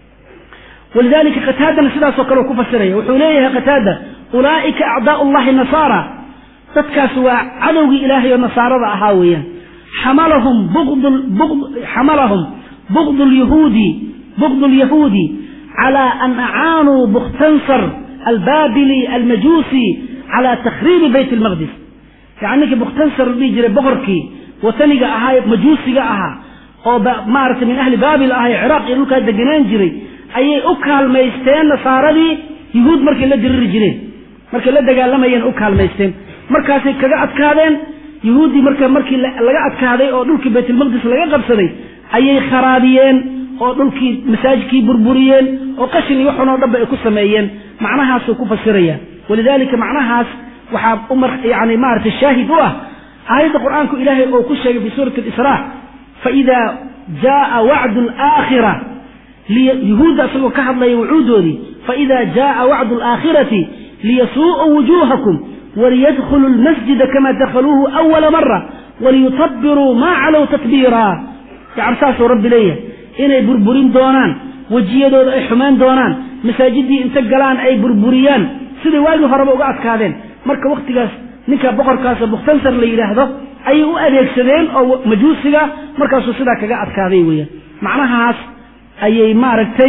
walidalika qataadana sidaasoo kale uu ku fasiraya wuxuu leeyahay qataada ulaa'ika acdaa'u llahi nasaara dadkaas waa cadowgii ilaahay oo nasaarada ahaa weeyaan xamalahum bugd xamalahum bugd lyahuudi bugd lyahuudi calى an acaanuu bukhtansar albaabili almajuusi calى takhriibi bayt اlmaqdis yani ninkii bukhtansar la dhihi jiray boqorkii wataniga ahaa majuusiga ahaa oo maaragtay min ahli baabil ahaa ee ciraaq iyo dhulkaa degenaan jiray ayay u kaalmaysteen nasaaradii yuhuud markay la diriri jireen markay la dagaalamayeen u kaalmaysteen markaasay kaga adkaadeen yuhuuddii marka markii laga adkaaday oo dhulkii baytulmaqdis laga qabsaday ayay kharaabiyeen oo dhulkii masaajidkii burburiyeen oo qashin iyo waxun oo dhanba ay ku sameeyeen macnahaasuu ku fasiraya walidalika macnahaas waxaa yani maaragtay shaahid u ah aayadda qur'aanku ilaahay oo ku sheegay fi suurati alisraa faida jaaa wacdu alaakhira yuhuudda isagoo ka hadlaya wucuudoodii faida jaaa wacdu alaakhirati liyasuu'uu wujuuhakum waliyadkhuluu lmasjida kama dakhaluuhu awala mara waliyutabiruu maa calow tatbiira yani saasuu rabbi leeyahay inay burburin doonaan wejiyadooda ay xumayn doonaan masaajiddii inta galaan ay burburiyaan siday waagii horeba uga adkaadeen marka wakhtigaas ninka boqorkaasoo bukhtansar la yidhaahdo ayay u adeegsadeen oo majuusiga markaasuu sidaa kaga adkaaday weeyaan macnahaas ayay maaragtay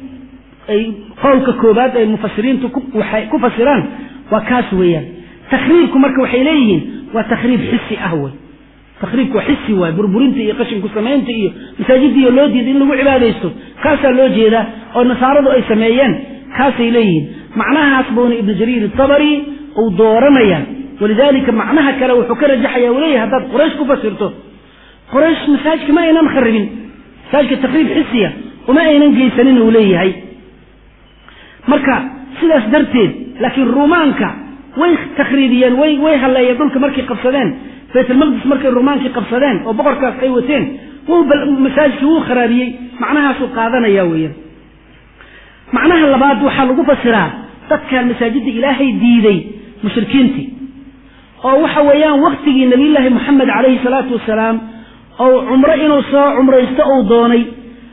ay qowlka koobaad ay mufasiriintu ku fasiraan waa kaas weeyaan takhriibku marka waxay leeyihiin waa takhriib xisi ah wey takhriibku waa xisi waay burburinta iyo qashinku samaynta iyo masaajiddiiyo loo diida in lagu cibaadaysto kaasaa loo jeedaa oo nasaaradu ay sameeyeen kaasay leeyihiin macnahaas buuna ibnu jariir itabari uu dooranaya walidalika macnaha kale wuxuu ka rajaxaya uu leeyahay haddaad quraysh ku fasirto quraysh masaajidka ma aynan kharibin masaajidka takhriib xisiya uma aynan geysanin uu leeyahay marka sidaas darteed laakiin ruumaanka way takhriibiyeen way way halleeyeen dhulka markay qabsadeen baytulmaqdis markay ruumaankii qabsadeen oo boqorkaas ay wateen masaajidkii wuu kharaabiyey macnahaasuu qaadanaya weeyaan macnaha labaad waxaa lagu fasiraa dadkan masaajidda ilaahay diiday mushrikiintii oo waxa weeyaan waktigii nabiyullaahi moxamed calayhi salaatu wasalaam ou cumro inuu soo cumraysto uu doonay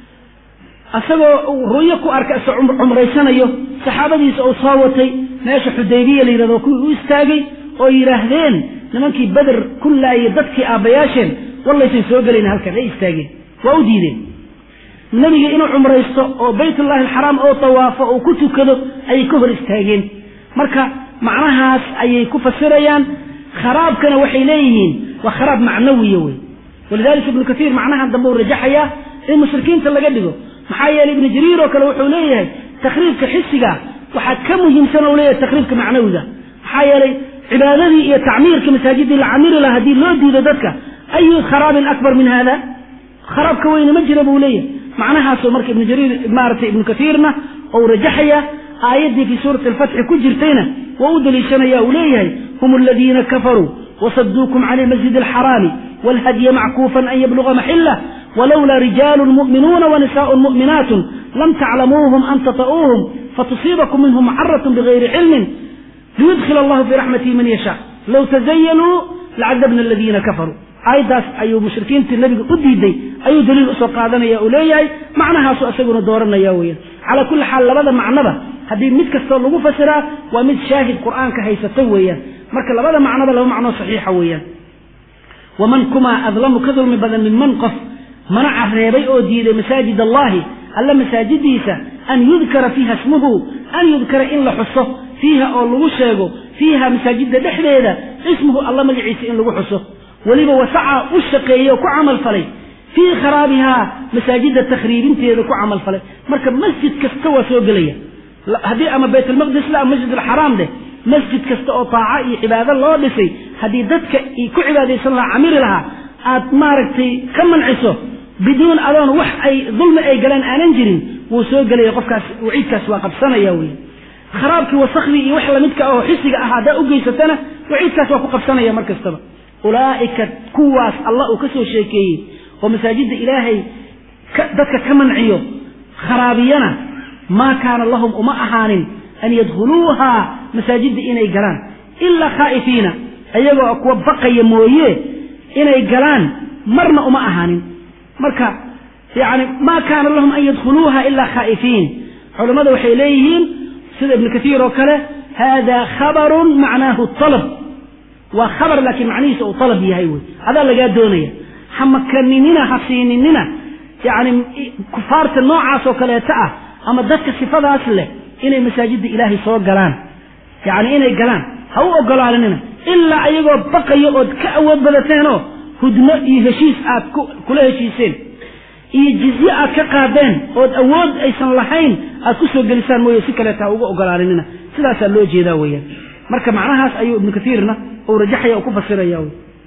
isagoo ru'yo ku arka isa cumraysanayo saxaabadiisa uu soo watay meesha xudaybiya la yidhahdo kuwii u istaagay oo yidhaahdeen nimankii beder ku laayay dadkii aabbayaasheen wallaysan soo gelayna halkan ay istaageen waa u diideen nebiga inuu cumraysto oo baytullaahi alxaraam oo tawaafo oo ku tukado ayay ka hor istaageen marka macnahaas ayay ku fasirayaan kharaabkana waxay leeyihiin waa kharaab macnawiya wey walidalika ibnu kaiir macnahan dambe uu rajaxayaa in mushrikiinta laga dhigo maxaa yeeley ibnu jariir oo kale wuxuu leeyahay takhriibka xisiga waxaa ka muhiimsan oo leeyahay takhriibka macnawiga maxaa yeelay cibaadadii iyo tacmiirka masaajidii la camiri laha haddii loo diido dadka ayu kharaabin akbar min hada kharaabka weyne ma jira buu leeyahay macnahaasoo marka ibnu jariir maaragtay ibnu kaiirna ou rajaxaya aayaddii fii suurati alfatxi ku jirtayna waa u daliishanaya uu leeyahay hum aladiina kafaruu wasaduukum can ilmasjid alxaraami walhadya mackuufan an yabluga maxila walowlaa rijaalu mu'minuuna wanisaء mu'minaat lam taclamuuhum an tata'uuhum fatusiibakum minhum macaratun bigayri cilmin liyudkil allahu fii raxmatihi man yashaa low tazayanuu lacadabna aladiina kafaruu aayaddaas ayuu mushrikiintii nabiga u diiday ayuu daliil usoo qaadanaya uu leeyahay macnahaasu isaguna dooranaya weeyaan calaa kulli xaal labada macnoba haddii mid kastoo lagu fasiraa waa mid shaahid qur'aanka haysata weeyaan marka labada macnoba laba macnoo saxiixa weeyaan waman kumaa adlamu ka dulmi badan min man qof manaca reebay oo diiday masaajid allahi alla masaajidiisa an yudkara fiiha ismuhu an yudkara in la xuso fiiha oo lagu sheego fiiha masaajidda dhexdeeda ismuhu alla magaciisa in lagu xuso weliba wasaca u shaqeeyey oo ku camal falay fii kharaabihaa masaajidda takhriibinteeda ku camal falay marka masjid kasta waa soo gelaya haddii ama baytulmaqdis la ama masjid alxaraam dheh masjid kasta oo taaco iyo cibaado loo dhisay haddii dadka ku cibaadaysan lahaa camiri lahaa aad maaragtay ka manciso biduun adoon wax ay dulmi ay galeen aanan jirin wuu soo gelaya qofkaas waciidkaas waa qabsanaya wey kharaabkii wasakhdii iyo wax lamidka oo xisiga ah haddaa u geysatana waciidkaas waa ku qabsanaya mar kastaba ulaa'ika kuwaas allah uu ka soo sheekeeyey oo masaajidda ilaahay dadka ka manciyo kharaabiyana maa kaana lahum uma ahaanin an yadkhuluuhaa masaajidda inay galaan ilaa khaa'ifiina ayagoo kuwa baqaya mooye inay galaan marna uma ahaanin marka yani maa kaana lahum an yadkhuluuha ilaa khaa'ifiin culammada waxay leeyihiin sida ibnu kaiir oo kale hada khabarun macnaahu alab waa khabar laakiin macnihiisa uu alab yahay wey adaa lagaa doonaya ha makaninina ha siininina yani kufaarta noocaas oo kaleeta ah ama dadka sifadaas leh inay masaajidda ilaahay soo galaan yani inay galaan ha u ogolaaninina ilaa ayagoo baqayo ood ka awood badateenoo hudmo iyo heshiis aad kula heshiiseen iyo jizye aad ka qaadeen ood awood aysan lahayn aad ku soo gelisaan mooye si kaleeta ha uga ogolaaninina sidaasaa loo jeedaa weeyaan marka macnahaas ayuu ibnu kaiirna uu rajaxaya oo ku fasiraya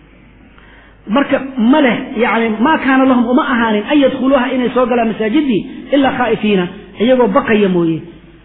marka ma leh yani maa kaana lahum uma ahaanin an yadkhuluuha inay soo galaan masaajidii ilaa khaa'ifiina iyagoo baqaya mooye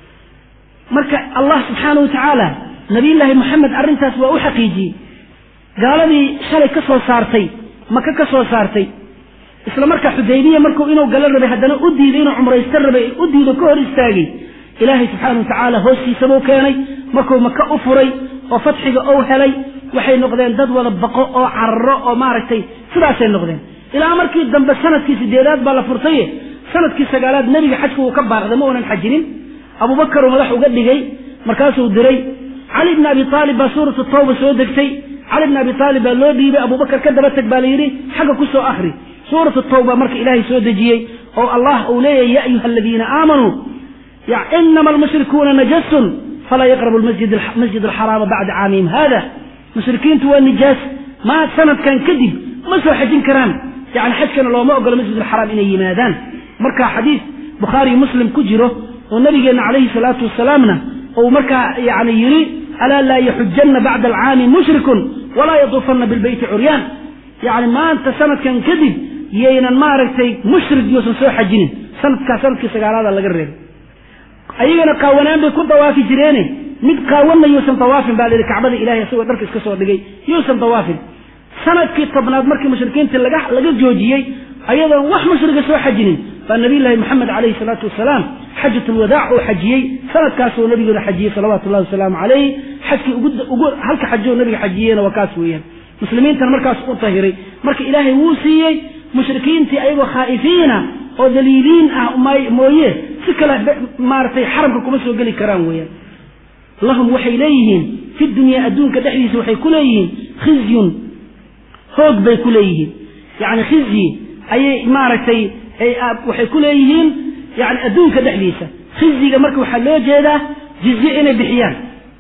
marka allah subxaana wa tacaala nabiyullaahi moxamed arrintaas waa u xaqiijiyey gaaladii shalay ka soo saartay maka ka soo saartay isla markaa xudaybiya markuu inuu galo rabay haddana u diiday inuu cumraysto rabay u diido ka hor istaagay ilaahay subxaana wa tacaala hoostiisabuu keenay markuu maka u furay oo fatxiga ou helay waxay noqdeen dad wada baqo oo cararo oo maaragtay sidaasay noqdeen ilaa markii dambe sanadkii sideedaad baa la furtaye sanadkii sagaalaad nebiga xajka wuu ka baaqday ma uunan xajinin abuubakaruu madax uga dhigay markaasuu diray cali bni abi aalib baa suuratu tawba soo degtay cali bni abi aalib baa loo dhiibay abubakar ka daba teg baa la yidhi xagga ku soo akhri suuratu tawba marka ilaahay soo dejiyey oo allah uu leeyahy ya ayuha aladiina aamanuu inama almushrikuuna najasun falaa yaqrabu masjid alxaraama bacda caamihim hada mushrikiintu waa nijaas maa sanadkan kadib ma soo xajin karaan yani xajkana looma ogolo masjid alxaraam inay yimaadaan marka xadiid bukhaari muslim ku jiro oo nabigeenna calayhi salaatu wasalaamna uu markaa yani yidhi alaa laa yaxujanna bacda alcaami mushrikun walaa yaduufanna bilbeyti curyaan yani maanta sanadkan kadib yaynan maaragtay mushrik yuusan soo xajinin sanadkaa sanadkii sagaalaada laga reebay ayagana qaawanaan bay ku dawaafi jireene mid qaawanna yuusan dawaafin baa layihi kacbada ilahay isagoo dharka iska soo dhigay yuusan dawaafin sanadkii tobnaad markii mushrikiinta laga laga joojiyey ayadoon wax mushriga soo xajinin baa nabiyullaahi moxamed calayhi salaatu wasalaam xajatulwadaac uu xajiyey sanadkaasuu nabigeena xajiyey salawaatu llahi wasalaamu calayh xajkii ugu halka xajoo nabiga xajiyeyna waa kaas weeyaan muslimiintana markaas u tahiray marka ilaahay wuu siiyey mushrikiintii ayagoo khaa'ifiina oo daliiliin ah mooye si kale maaragtay xaramka kuma soo geli karaan weeyaan lahum waxay leeyihiin fi dunyaa adduunka dhexdiisa waxay ku leeyihiin khizyun hoog bay ku leeyihiin yani khizyi ayay maaragtay waxay ku leeyihiin yani adduunka dhexdiisa khizyiga marka waxaa loo jeedaa jizye inay bixiyaan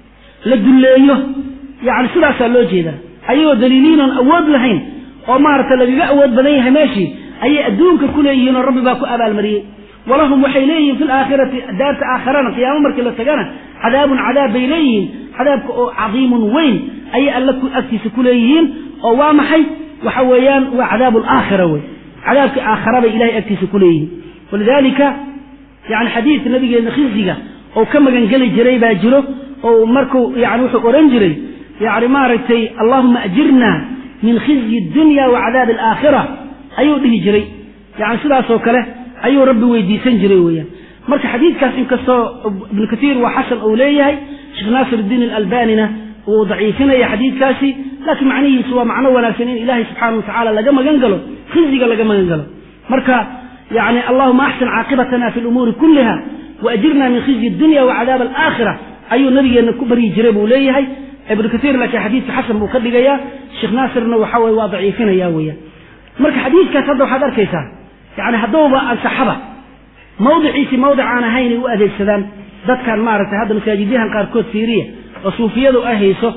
la dulleeyo yani sidaasaa loo jeedaa ayagoo daliiliinoon awood lahayn oo maaragtay lagaga awood badan yahay meeshii ayay adduunka ku leeyihiin oo rabbi baa ku abaalmariyey walahum waxay leeyihiin fi laakhirati daarta aakharana qiyaamo markii la tagana cadaabun cadaab bay leeyihiin cadaabka oo cadiimun weyn ayay alla agtiisa ku leeyihiin oo waa maxay waxa weeyaan waa cadaabu alaakhira wey cadaabkii aakhara bay ilahay agtiisa ku leeyihiin walidaalika yani xadiidka nabigeena khizyiga oo ka magangeli jiray baa jiro oo markuu yani wuxuu odhan jiray yani maaragtay allahuma ajirna min khizyi dunya wa cadaabi alaakhira ayuu dhihi jiray yani sidaasoo kale ayuu rabbi weydiisan jiray weeyaan marka xadiidkaas inkastoo ibnu katiir waa xasan uu leeyahay sheekh naasir iddiin alalbanina wuu daciifinaya xadiidkaasi laakiin macnihiisu waa macno wanaagsan in ilaahay subxaana wa tacaala laga magan galo khizyiga laga magan galo marka yani allahuma axsin caaqibatana fi lumuuri kulliha waajirna min khizyi dunya wa cadaab alaakhira ayuu nabigeenna ku baryi jiray buu leeyahay ibnu katiir laakiin xadiidka xasan buu ka dhigayaa sheekh naasirna waxa weye waa daciifinaya weeyaan marka xadiidkaas hadda waxaad arkaysaa yani haddowba ansaxaba mawdiciisii mawdic aan ahaynay u adeegsadaan dadkan maaragtay hadda masaajidyahan qaarkood fiiriya oo suufiyadu ay hayso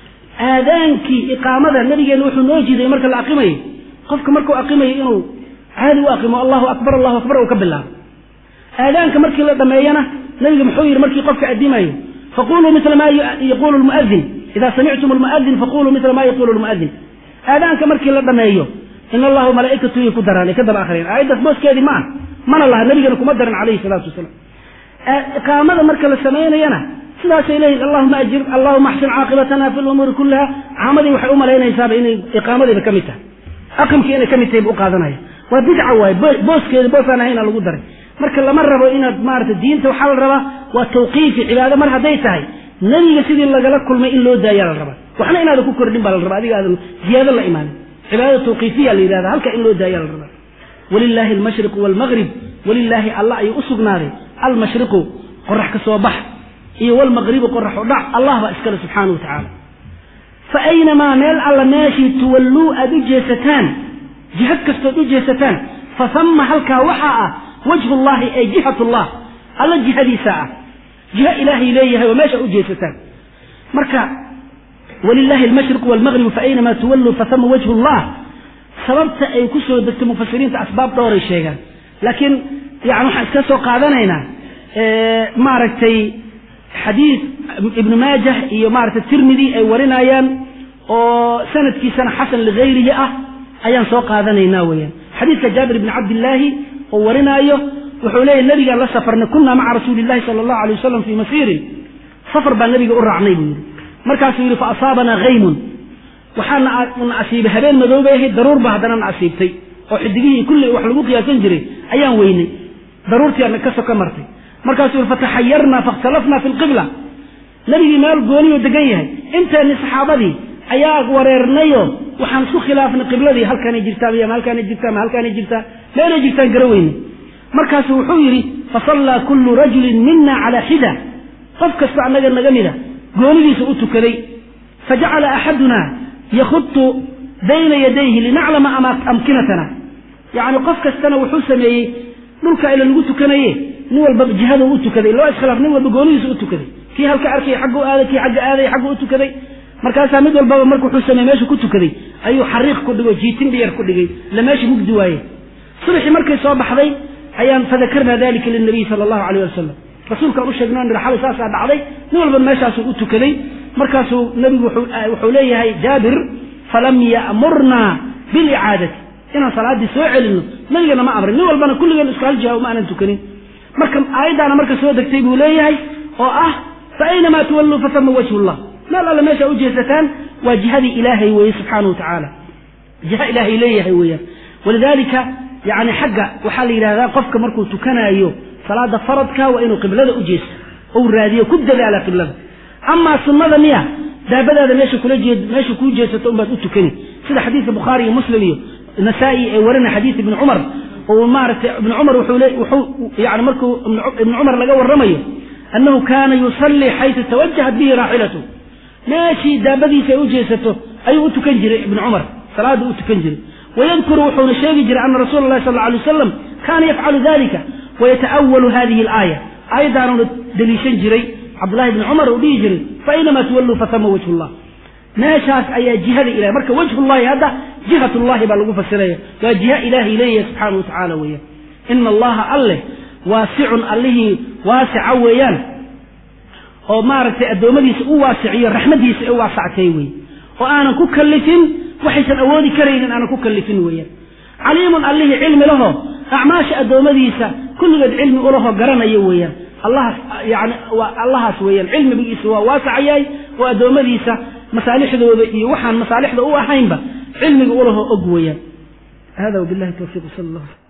aadaankii iqaamada nabigeenna wuxuu noo jiiday marka la aqimayo qofka markuu aqimayo inuu caadi u aqimo allahu akbar allahu akbar uu ka bilaabo aadaanka markii la dhameeyana nabiga muxuu yidhi markii qofka adimayo faquluu mila ma yaquulu lmuadin ida samictum lmuadin faquluu mila ma yaquulu lmuadin aadaanka markii la dhameeyo in allahu malaaikatu yay ku daraan ay ka daba akhriyeen aayaddaas booskeedii ma ah mana laha nabigana kuma daran calayhi salaatu wasalaam iqaamada marka la samaynayana sidaasay leeyihin allahuma ajir allahuma axsin caaqibatana fi lumuuri kullaha caamadii waxay u malaynaysaaba inay iqaamadiiba ka mid tahay aqamkii inay ka mid tahay bu u qaadanaya waa bidca waaye booskeeda boosaan ahayna lagu daray marka lama rabo inaad maarata diinta waxaa la rabaa waa tawqiifi cibaado mar hadday tahay nebiga sidii lagala kulmay in loo daayaa la rabaa waxna inaadan ku kordhin baa la rabaa adiga aadan ziyaado la imaanin cibaadada tawqiifiya la yidhahda halka in loo daayaa la rabaa walilaahi almashriqu waalmaghrib walilaahi allah ayuu u sugnaaday almashriqu qorax ka soo bax iyo walmaqribu qorax u dhac allah baa iskale subxaana wa tacaala fa aynamaa meel alla meeshii tuwalluu aad u jeesataan jihad kastood u jeesataan fa hamma halkaa waxaa ah wajhu llahi ay jihat llah alla jihadiisa ah jiho ilaahay leeyahay oo meesha u jeesataan marka walilaahi almashriqu walmagribu fa aynamaa tuwalluu fa hama wajhu llah sababta ay ku soo degtay mufasiriinta asbaab dhowray sheegaan laakiin yani waxaan iska soo qaadanaynaa maaragtay xadiid ibnu maajah iyo maaragtay tirmidi ay warinayaan oo sanadkiisana xasan ligayrihi ah ayaan soo qaadanaynaa weeyaan xadiidka jaabir ibni cabdillaahi oo warinaayo wuxuu leeyahy nabigaan la safarnay kunaa maca rasuuli illahi sala allahu alay wasalam fii masiirin safar baan nabiga u raacnay buu yidhi markaasuu yidhi fa asaabanaa haymun waxaana na asiibay habeen madoobay ahayd daruur baa haddana na asiibtay oo xidigihii kulli wax lagu qiyaasan jiray ayaan weynay daruurtii ka soka martay markaasuu yidhi fataxayarnaa fakhtalafnaa fi lqibla nebigii meel gooniyuu degan yahay inteenni saxaabadii ayaa wareernayoo waxaan isku khilaafnay qibladii halkaanay jirtaa miya ma halkaanay jirtaa ma halkaanay jirtaa meelay jirtaan gara weyne markaasuu wuxuu yidhi fasallaa kullu rajulin mina calaa xida qof kasta annaga naga mida goonidiisa u tukaday fajacala axadunaa yakhutu bayna yadayhi linaclama amkinatana yacni qof kastana wuxuu sameeyey dhulka ila lagu tukanaye nin walba jihadu u tukaday loo iskhilaaf nin walba goonidiisa u tukaday kii halka arkay xaggu aaday kii xagga aaday xaggu u tukaday markaasaa mid walbaba marka wuxuu sameeye meeshu ku tukaday ayuu xariiq ku dhigay jiitin dhiyar ku dhigay la meesha mugdi waaye subaxii markay soo baxday ayaan fadakarna dalika linabiy sala allahu alayh wasalam rasuulkaan u sheegno nidhi xalay saasaa dhacday nin walba meeshaasuu u tukaday markaasuu nebigu wuxuu leeyahay jaabir falam ya'murnaa bilicaadati inaan salaaddii soo celinno nabigana ma amrin nin walbana kulligeen isku hal jiha uma aanan tukanin marka aayaddaana marka soo degtay buu leeyahay oo ah fa aynamaa tuwalluu fatama wajhu llah meel alle meesha u jeesataan waa jihadii ilaahay weeye subxaana wa tacaala jiha ilaahay leeyahay weeyaan walidaalika yani xagga waxaa la yidhahdaa qofka markuu tukanaayo salaada faradka waa inuu qiblada u jeesto ou raadiyo ku dadaala qiblada amaa sunnada miya daabadaada meesha kula jeed meesha kuu jeesato unbaad u tukani sida xadiidka bukhaari iyo muslim iyo nasaa-i ee warina xadiid ibni cumar oo maaragtay ibni cumar wuxuu le wuxuu yani markuu ibni cumar laga warramayo annahu kaana yusallii xaysu tawajahat bihi raaxilatu meeshii daabadiisa ay u jeesato ayuu u tukan jiray ibni cumar salaada u tukan jiray wayadkuru wuxuuna sheegi jiray ana rasuula allahi sal alay wasalam kaana yafcalu dalika wayata'awalu hadihi alaaya aayaddaanuna deliishan jiray cabdullahi bni cumar uu dhihi jiray fainamaa tuwalluu fatama wajhu llah meeshaas ayaa jihada ilahay marka wajhullahi hadda jihat llahi baa lagu fasiraya waa jiha ilaahay leeyahay subxaana wa tacaala weeyaan ina allaha alleh waasicun allihii waasica weeyaan oo maaragtay addoommadiisa u waasiciyo raxmadiisa u waasactay wey oo aanan ku kallifin waxaysan awoodi karaynin aanan ku kallifin weeyaan caliimun allihii cilmi laho acmaasha addoommadiisa kulligeed cilmi ulaho garanayo weeyaan allahaas yani waa allahaas weeyaan cilmigiisa waa waasacayahay oo addoommadiisa masaalixdooda iyo waxaan masaalixda u ahaynba cilmiga ulaho og weeyaan hada wabillahi tawfiiq sal allah